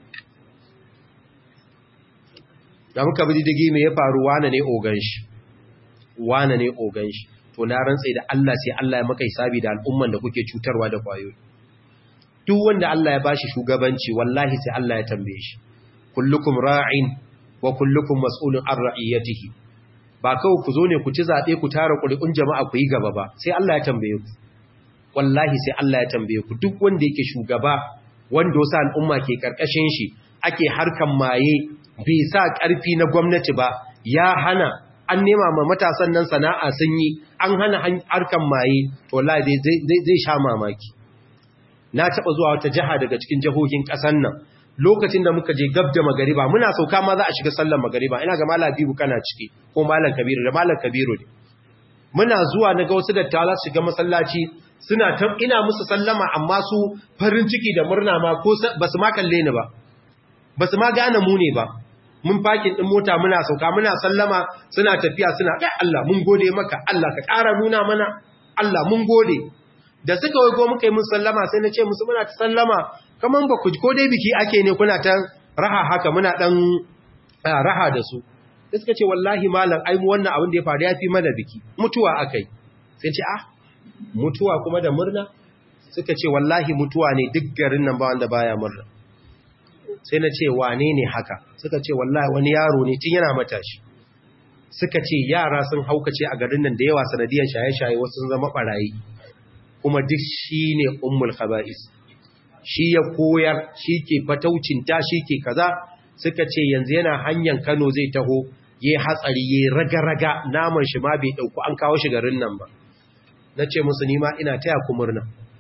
da muka bi didigi me ya faru wane ne ogan shi wane ne ogan shi to na rantsa da Allah sai Allah ya maka hisabi da al'umman da kuke cutarwa da kwayoyi duk wanda Allah ya bashi shugabanci wallahi sai Allah ya tambaye shi kullukum ra'in wa kullukum mas'ulun an ra'iyatihi ba kawai ku zo ne ku ci zabe ku tara ƙuri'un jama'a ku yi gaba ba sai Allah ya tambaye ku wallahi sai Allah ya tambaye ku duk wanda yake shugaba wanda wasu al'umma ke karkashin shi ake harkan maye bai sa ƙarfi na gwamnati ba ya hana an nema ma matasan nan sana'a sun yi an hana harkan maye to wallahi zai sha mamaki na taɓa zuwa wata jiha daga cikin jihohin ƙasar nan lokacin da muka je gab da magariba muna sauka ma za a shiga sallar magariba ina ga malam bibu kana ciki ko malam kabiru da malam kabiru ne muna zuwa na ga wasu dattawa su shiga masallaci suna ta ina musu sallama amma su farin ciki da murna ma ko ba su ma kalle ni ba ba su ma gane mu ne ba mun fakin din mota muna sauka muna sallama suna tafiya suna kai Allah mun gode maka Allah ka ƙara nuna mana Allah mun gode da suka wago muka yi mun sallama sai na ce musu muna ta sallama kaman ba ku ko dai biki ake ne kuna ta raha haka muna dan raha da su sai suka ce wallahi malam ai mu wannan abin da ya faru ya fi mana biki mutuwa akai sai ce ah mutuwa kuma da murna suka ce wallahi mutuwa ne duk garin nan ba wanda baya murna sai na ce wane ne haka suka ce wallahi wani yaro ne tun yana matashi suka ce yara sun haukace a garin nan da yawa sanadiyan shaye-shaye wasu sun zama barayi kuma duk shi ne ummul khaba'is shi ya koyar shi ke fataucinta shi ke kaza suka ce yanzu yana hanyar Kano zai taho ya hatsari ya raga-raga naman shi ma bai ɗauku an kawo shi garin nan ba na ce musu nima ina taya ku murna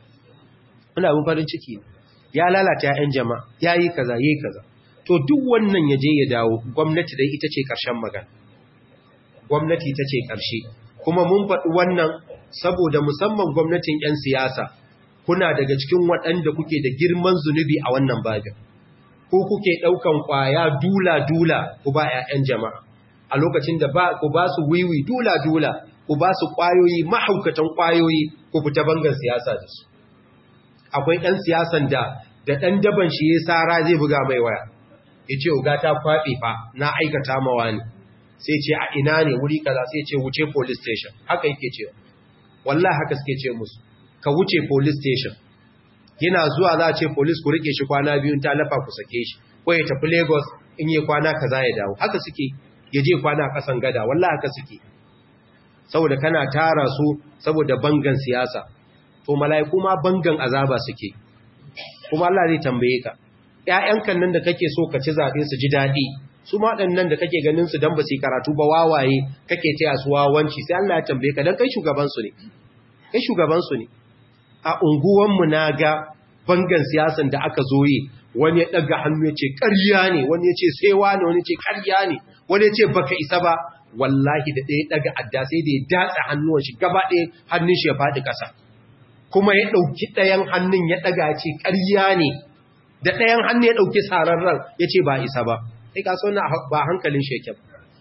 ina abin farin ciki ya lalata ‘ya'yan jama'a ya yi kaza ya yi kaza to duk wannan ya je ya dawo gwamnati dai ita ce ƙarshen magana gwamnati ita ce ƙarshe kuma mun faɗi wannan saboda musamman gwamnatin ‘yan siyasa kuna daga cikin waɗanda kuke da girman zunubi a wannan babin ko kuke ɗaukan ƙwaya dula-dula ku ba ‘ya'yan jama'a a lokacin da ku ba su wiwi dula-dula ku ba su ƙwayoyi mahaukatan ƙwayoyi ku fita bangan siyasa da su akwai ɗan siyasan da da ɗan daban shi ya tsara zai buga mai waya ya ce uga ta kwaɓe fa na aikata mawa ne sai ce a ina ne wuri kaza sai ce wuce police station haka yake cewa wallah haka suke ce musu ka wuce police station yana zuwa za a ce police ku rike shi kwana biyu ta lafa ku sake shi ko ya tafi lagos in yi kwana kaza ya dawo haka suke ya je kwana kasan gada wallah haka suke saboda kana tara su saboda bangan siyasa to mala'iku ma bangan azaba suke kuma Allah zai tambaye ka ƴaƴankan nan da kake so ka ci zabe su ji dadi su ma waɗannan da kake ganin su dan ba su karatu ba wawaye kake taya su wawanci sai Allah ya tambaye ka dan kai shugaban su ne kai shugaban su ne a unguwan mu na ga bangan siyasan da aka zo yi wani ya daga hannu ya ce ƙarya ne wani ya ce sai wani wani ya ce ƙarya ne wani ya ce baka isa ba wallahi da ɗaya daga adda sai da ya datsa hannuwan shi gaba ɗaya hannun shi ya faɗi ƙasa kuma ya ɗauki ɗayan hannun ya ɗaga ce ƙarya ne da ɗayan hannun ya ɗauki sararren ya ce ba isa ba sai ka so ba hankalin sheken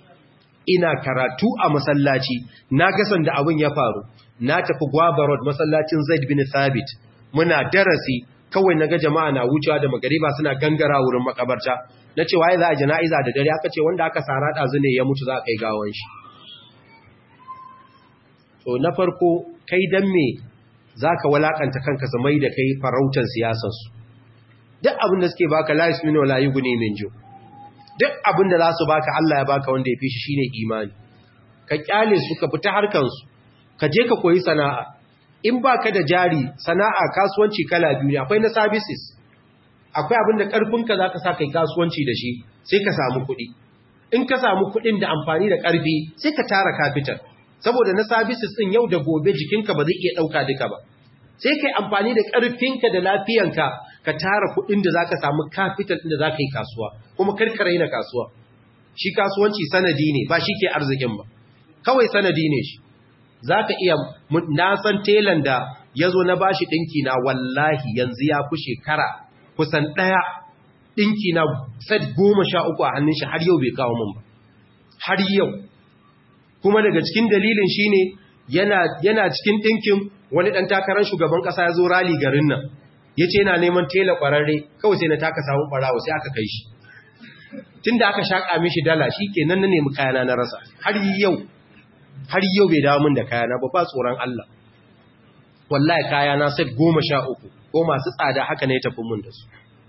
ina karatu a masallaci na gasan da abin ya faru na tafi gwabarod masallacin zaid bin thabit muna darasi kawai na ga jama'a na wucewa da magariba suna gangara wurin makabarta na ce waye za a jana'iza da dare aka ce wanda aka sara ɗazu ne ya mutu za a kai gawon shi to na farko kai dan me za ka walakanta kanka zamai da kai farautar siyasarsu duk abin da suke baka la yasminu wala yughni min ju duk abin da za su baka Allah ya baka wanda ya fi shi shine imani ka kyale su ka fita harkan su ka je ka koyi sana'a in baka da jari sana'a kasuwanci kala biyu ne akwai na services akwai abin da karfinka zaka sa kai kasuwanci da shi sai ka samu kuɗi in ka samu kuɗin da amfani da ƙarfi sai ka tara capital saboda na services din yau da gobe jikinka ba zai iya ɗauka duka ba sai kai amfani da ƙarfinka da lafiyanka ka tara kuɗin da zaka samu capital din da zaka yi kasuwa kuma karkare na kasuwa shi kasuwanci sanadi ne ba shi ke arzikin ba kawai sanadi ne shi zaka iya na san telan da yazo na bashi dinki na wallahi yanzu ya fi shekara kusan daya dinki na set 13 a hannun shi har yau bai kawo min ba har yau kuma daga cikin dalilin shine yana yana cikin dinkin wani dan takarar shugaban kasa ya zo rali garin nan yace yana neman tela kwararre kawai sai na taka samu barawo sai aka kai shi tunda aka shaka mishi dala shikenan na nemi kayana na rasa har yau har yau bai dawo min da kayana ba ba tsoron Allah wallahi kayana set 13 ko masu tsada haka ne tafi mun da su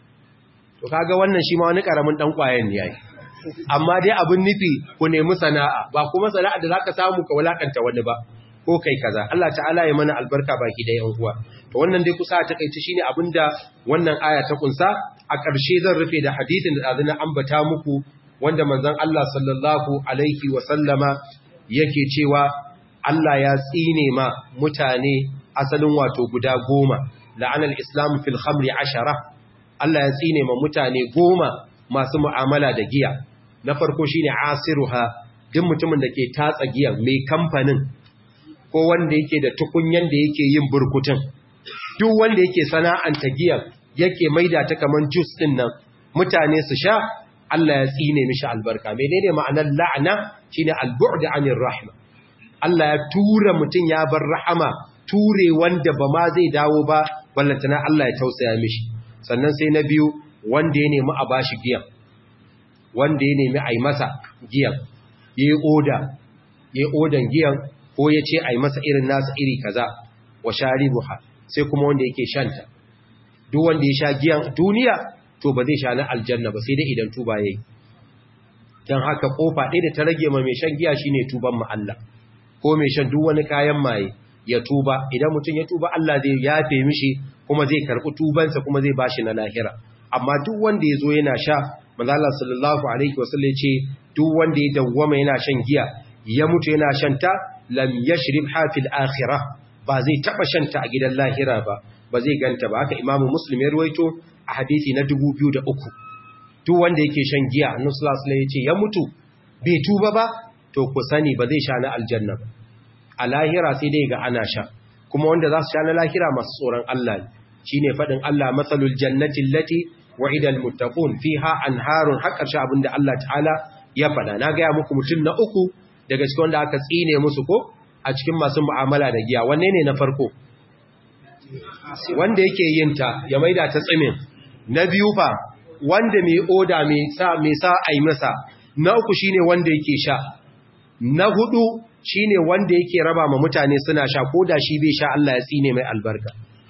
to kaga wannan shi ma wani karamin dan kwayen ne yayi amma dai abin nufi ku nemi sana'a ba kuma sana'a da zaka samu ka walakanta wani ba ko kai kaza Allah ta'ala ya mana albarka baki da yan uwa to wannan dai kusa ta kai shine abinda wannan aya ta kunsa a ƙarshe zan rufe da hadisin da azuna ambata muku wanda manzon Allah sallallahu alaihi wa sallama yake cewa Allah ya tsine ma mutane asalin wato guda goma la'anal islam fil khamri ashara Allah ya tsine ma mutane goma masu mu'amala da giya na farko shine asiruha duk mutumin da ke tatsa giya mai kamfanin ko wanda yake da tukunyan da yake yin burkutun duk wanda yake sana'anta giyan yake maida ta kaman juice din nan mutane su sha Allah ya tsine mishi albarka menene ma'anar la'ana shine al-bu'd 'anir rahma Allah ya tura mutun ya bar rahama ture wanda ba ma zai dawo ba ballantana Allah ya tausaya mishi sannan sai na biyu wanda ya nemi a bashi giyan wanda ya nemi a yi masa giyan ya yi oda ya yi odan giyan ko ya ce a yi masa irin nasa iri kaza wa sharibuha sai kuma wanda yake shanta duk wanda ya sha giyan duniya to ba zai sha na aljanna ba sai dai idan tuba yayi dan haka kofa ɗaya da ta rage ma mai shan giya shine tuban mu Allah ko mai shan duk wani kayan maye ya tuba idan mutum ya tuba Allah zai yafe mishi kuma zai karɓi tubansa kuma zai bashi na lahira amma duk wanda ya zo yana sha manzo Allah sallallahu alaihi wasallam ce duk wanda ya dawwama yana shan giya ya mutu yana shan ta lam yashrib hafil akhirah ba zai taba shan ta a gidan lahira ba ba zai ganta ba haka imamu muslim ya ruwaito a hadisi na 2003 duk wanda yake shan giya annabi sallallahu alaihi wasallam ya ce ya mutu bai tuba ba to ku sani ba zai sha na aljanna ba a lahira sai dai ga ana sha kuma wanda za su sha na lahira masu tsoron Allah ne shine fadin Allah matsalul jannati allati wa'ida almuttaqun fiha anharun haqqar sha abinda Allah ta'ala ya fada na ga muku mutum na uku daga cikin wanda aka tsine musu ko a cikin masu mu'amala da giya wanne ne na farko wanda yake yin ta ya maida ta tsimin na biyu fa wanda mai oda mai sa mai sa ai masa na uku shine wanda yake sha na hudu shine wanda yake raba ma mutane suna sha ko da shi bai sha Allah ya tsine mai albarka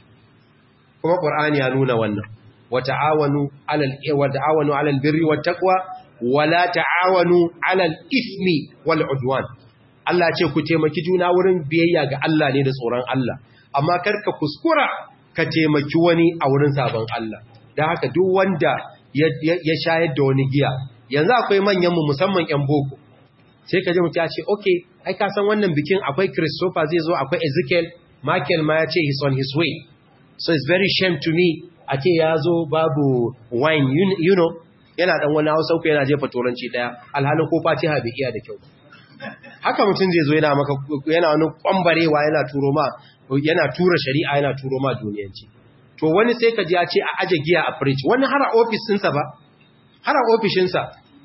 kuma Qur'ani ya nuna wannan wa ta'awanu 'alal wa ta'awanu 'alal birri wat taqwa wa la ta'awanu 'alal ismi wal 'udwan Allah ce ku taimaki juna wurin biyayya ga Allah ne da tsoron Allah amma karka kuskura ka taimaki wani a wurin sabon Allah dan haka duk wanda ya shayar da wani giya yanzu akwai manyan mu musamman ƴan boko sai ka ji mutum ya ce okay ai ka san wannan bikin akwai Christopher zai zo akwai Ezekiel Michael ma ya ce he's on his way so it's very shame to me a ce ya zo babu wine you know yana dan wani hausa uku yana jefa turanci daya alhalin ko fatiha bai iya da kyau haka mutum zai zo yana maka yana wani kwambarewa yana turo ma yana tura shari'a yana turo ma duniyanci to wani sai ka ji ya ce a aje giya a fridge wani har a office ɗinsa ba har a ofishinsa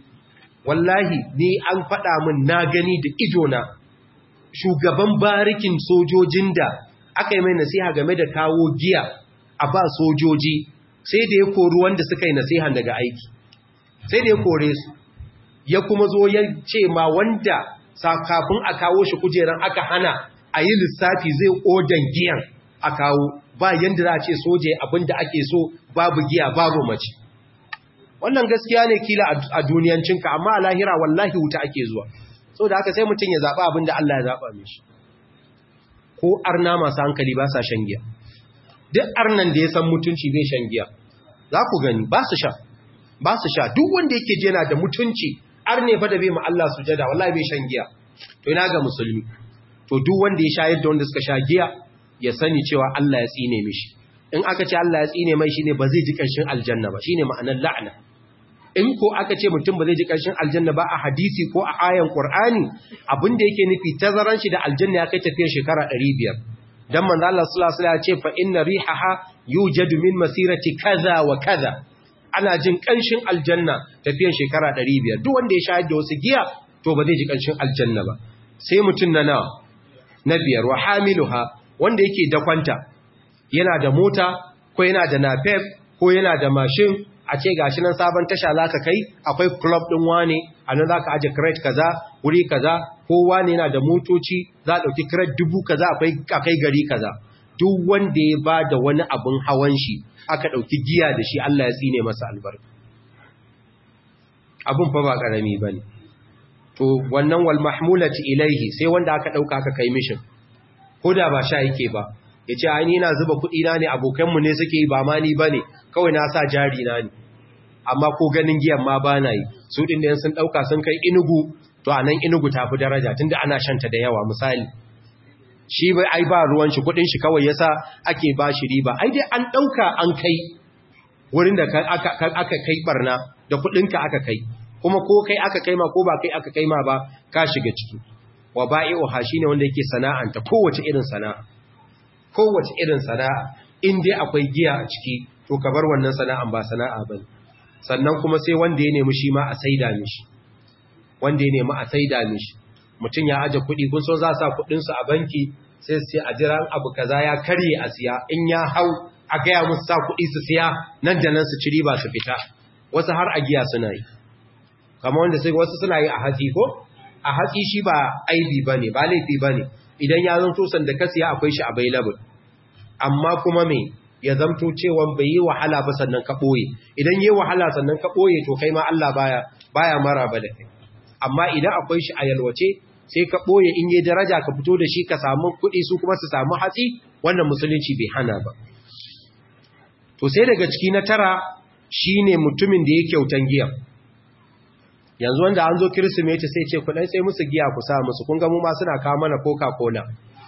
wallahi ni an faɗa min na gani da idona shugaban barikin sojojin da aka yi mai nasiha game da kawo giya a ba sojoji sai da ya kori wanda suka yi nasihan daga aiki sai da ya kore su ya kuma zo ya ce ma wanda kafin a kawo shi kujeran aka hana a yi lissafi zai odan giyan a kawo ba yadda za a ce soje abinda ake so babu giya babu mace wannan gaskiya ne kila a duniyancinka amma a lahira wallahi wuta ake zuwa sau da haka sai mutum ya zaɓa abinda Allah ya zaɓa mishi ko arna masu hankali ba sa shan giya duk arnan da ya san mutunci bai shan giya za ku gani ba su sha ba su sha duk wanda yake je yana da mutunci arne fa da bai ma Allah sujada wallahi bai shan giya to ina ga musulmi to duk wanda ya shayar da wanda suka sha giya ya sani cewa Allah ya tsine mishi in aka ce Allah ya tsine mai shine ba zai ji kanshin aljanna ba shine ma'anar la'ana in ko aka ce mutum ba zai ji kanshin aljanna ba a hadisi ko a ayan Qur'ani abinda yake nufi tazaran shi da aljanna ya kai tafiyar shekara 500 dan manzo Allah sallallahu alaihi wasallam ya ce fa inna rihaha yujadu min masirati kaza wa kaza ana jin kanshin aljanna tafiyar shekara 500 duk wanda ya shahada da wasu giya to ba zai ji kanshin aljanna ba sai mutun na nawa na biyar wa hamiluha wanda yake dakwanta yana da mota ko yana da napep ko yana da mashin a ce gashi nan sabon tasha zaka kai akwai club din wane anan zaka aje crate kaza wuri kaza ko wane yana da motoci za a dauki crate dubu kaza akwai akai gari kaza duk wanda ya bada wani abun hawan shi aka dauki giya da shi Allah ya tsine masa albarka abun fa ba karami bane to wannan wal mahmulati ilaihi sai wanda aka dauka aka kai mishin koda ba sha yake ba yace ai ni ina zuba kudi na ne abokanmu ne suke yi ba ma ni bane kawai na sa jari na ne amma ko ganin giyan ma ba na yi su ɗin da sun ɗauka sun kai inugu to a nan inugu ta fi daraja tunda ana shanta da yawa misali shi bai ai ba ruwan shi kuɗin shi kawai yasa ake ba shi riba ai dai an ɗauka an kai wurin da aka kai barna da kuɗinka aka kai kuma ko kai aka kai ma ko ba kai aka kai ma ba ka shiga ciki wa ba'i'uha shine wanda yake sana'anta kowace irin sana'a kowace irin sana'a in dai akwai giya a ciki to ka bar wannan sana'an ba sana'a bane sannan kuma sai wanda ya nemi shi ma a saida mishi wanda ya nemi a saida mishi mutum ya aje kuɗi kun so za sa kuɗin su a banki sai su ce a jira abu kaza ya karye a siya in ya hau a gaya musu sa kuɗi su siya nan da nan su ci riba su fita wasu har a giya suna yi kamar wanda sai wasu suna yi a hatsi ko a hatsi shi ba aibi bane ba laifi bane idan ya zanto sanda ka siya akwai shi available amma kuma me ya zamto cewa bai yi wahala ba sannan ka ɓoye idan yi wahala sannan ka ɓoye to kai ma Allah baya baya mara ba da kai amma idan akwai shi a yalwace sai ka ɓoye in yi daraja ka fito da shi ka samu kuɗi su kuma su samu hatsi wannan musulunci bai hana ba to sai daga ciki na tara shine mutumin da ya kyautan giya yanzu wanda an zo kirsimeti sai ce kudai sai musu giya ku sa musu kun ga mu ma suna kawo mana coca-cola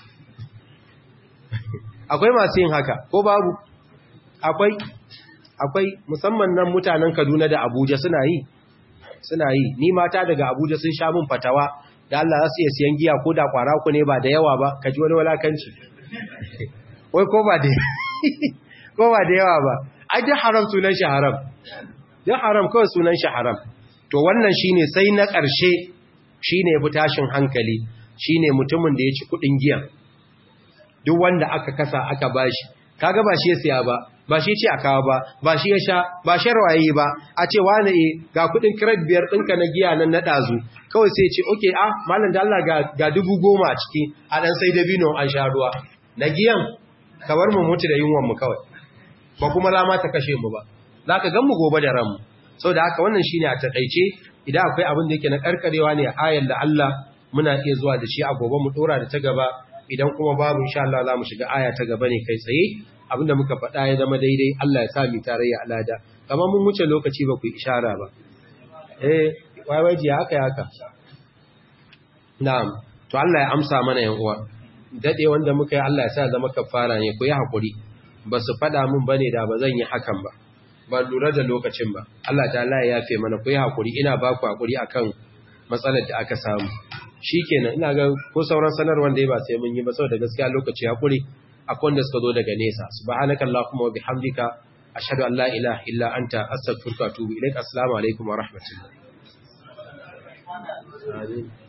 akwai masu yin haka ko babu akwai akwai musamman nan mutanen Kaduna da Abuja suna yi suna yi ni mata daga Abuja sun sha min fatawa da Allah za su iya siyan giya ko da kwara ku ne ba da yawa ba kaji wani walakanci wai ko ba da ko ba da yawa ba ai da haram sunan shi haram da haram kawai sunan shi haram to wannan shine sai na ƙarshe shine fi tashin hankali shine mutumin da ya ci kudin giya duk wanda aka kasa aka bashi kaga ba shi ya siya ba ba shi ce a kawo ba ba shi ya sha ba sharwaye ba a ce wani e ga kudin kiret biyar ɗinka na giya nan na ɗazu kawai sai ce oke a malam da Allah ga dubu goma a ciki a ɗan sai dabino an sha ruwa na giyan ka bar mu mutu da yunwan mu kawai ba kuma rama ta kashe mu ba za ka gan mu gobe da ranmu sau da haka wannan shine a taƙaice idan akwai abin da yake na karkarewa ne a ayan da Allah muna iya zuwa da shi a gobe mu ɗora da ta gaba idan kuma babu insha Allah za mu shiga aya ta gaba ne kai tsaye abinda muka faɗa ya zama daidai Allah ya sa mu tarayya alada kamar mun wuce lokaci ba ku ishara ba eh waiwaji ya haka haka na'am to Allah ya amsa mana yan uwa dade wanda muka yi Allah ya sa zama kafara ne ku yi hakuri ba su faɗa mun bane da ba zan yi hakan ba ba lura da lokacin ba Allah ta'ala ya yafe mana ku yi hakuri ina ba ku hakuri akan matsalar da aka samu shikenan ina ga ko sauran sanarwar da ya ba sai mun yi ba saboda gaskiya lokaci hakuri akwai wanda suka zo daga nesa subhanaka allahumma wa bihamdika ashhadu an la ilaha illa anta astaghfiruka wa atubu ilaik assalamu alaikum wa rahmatullahi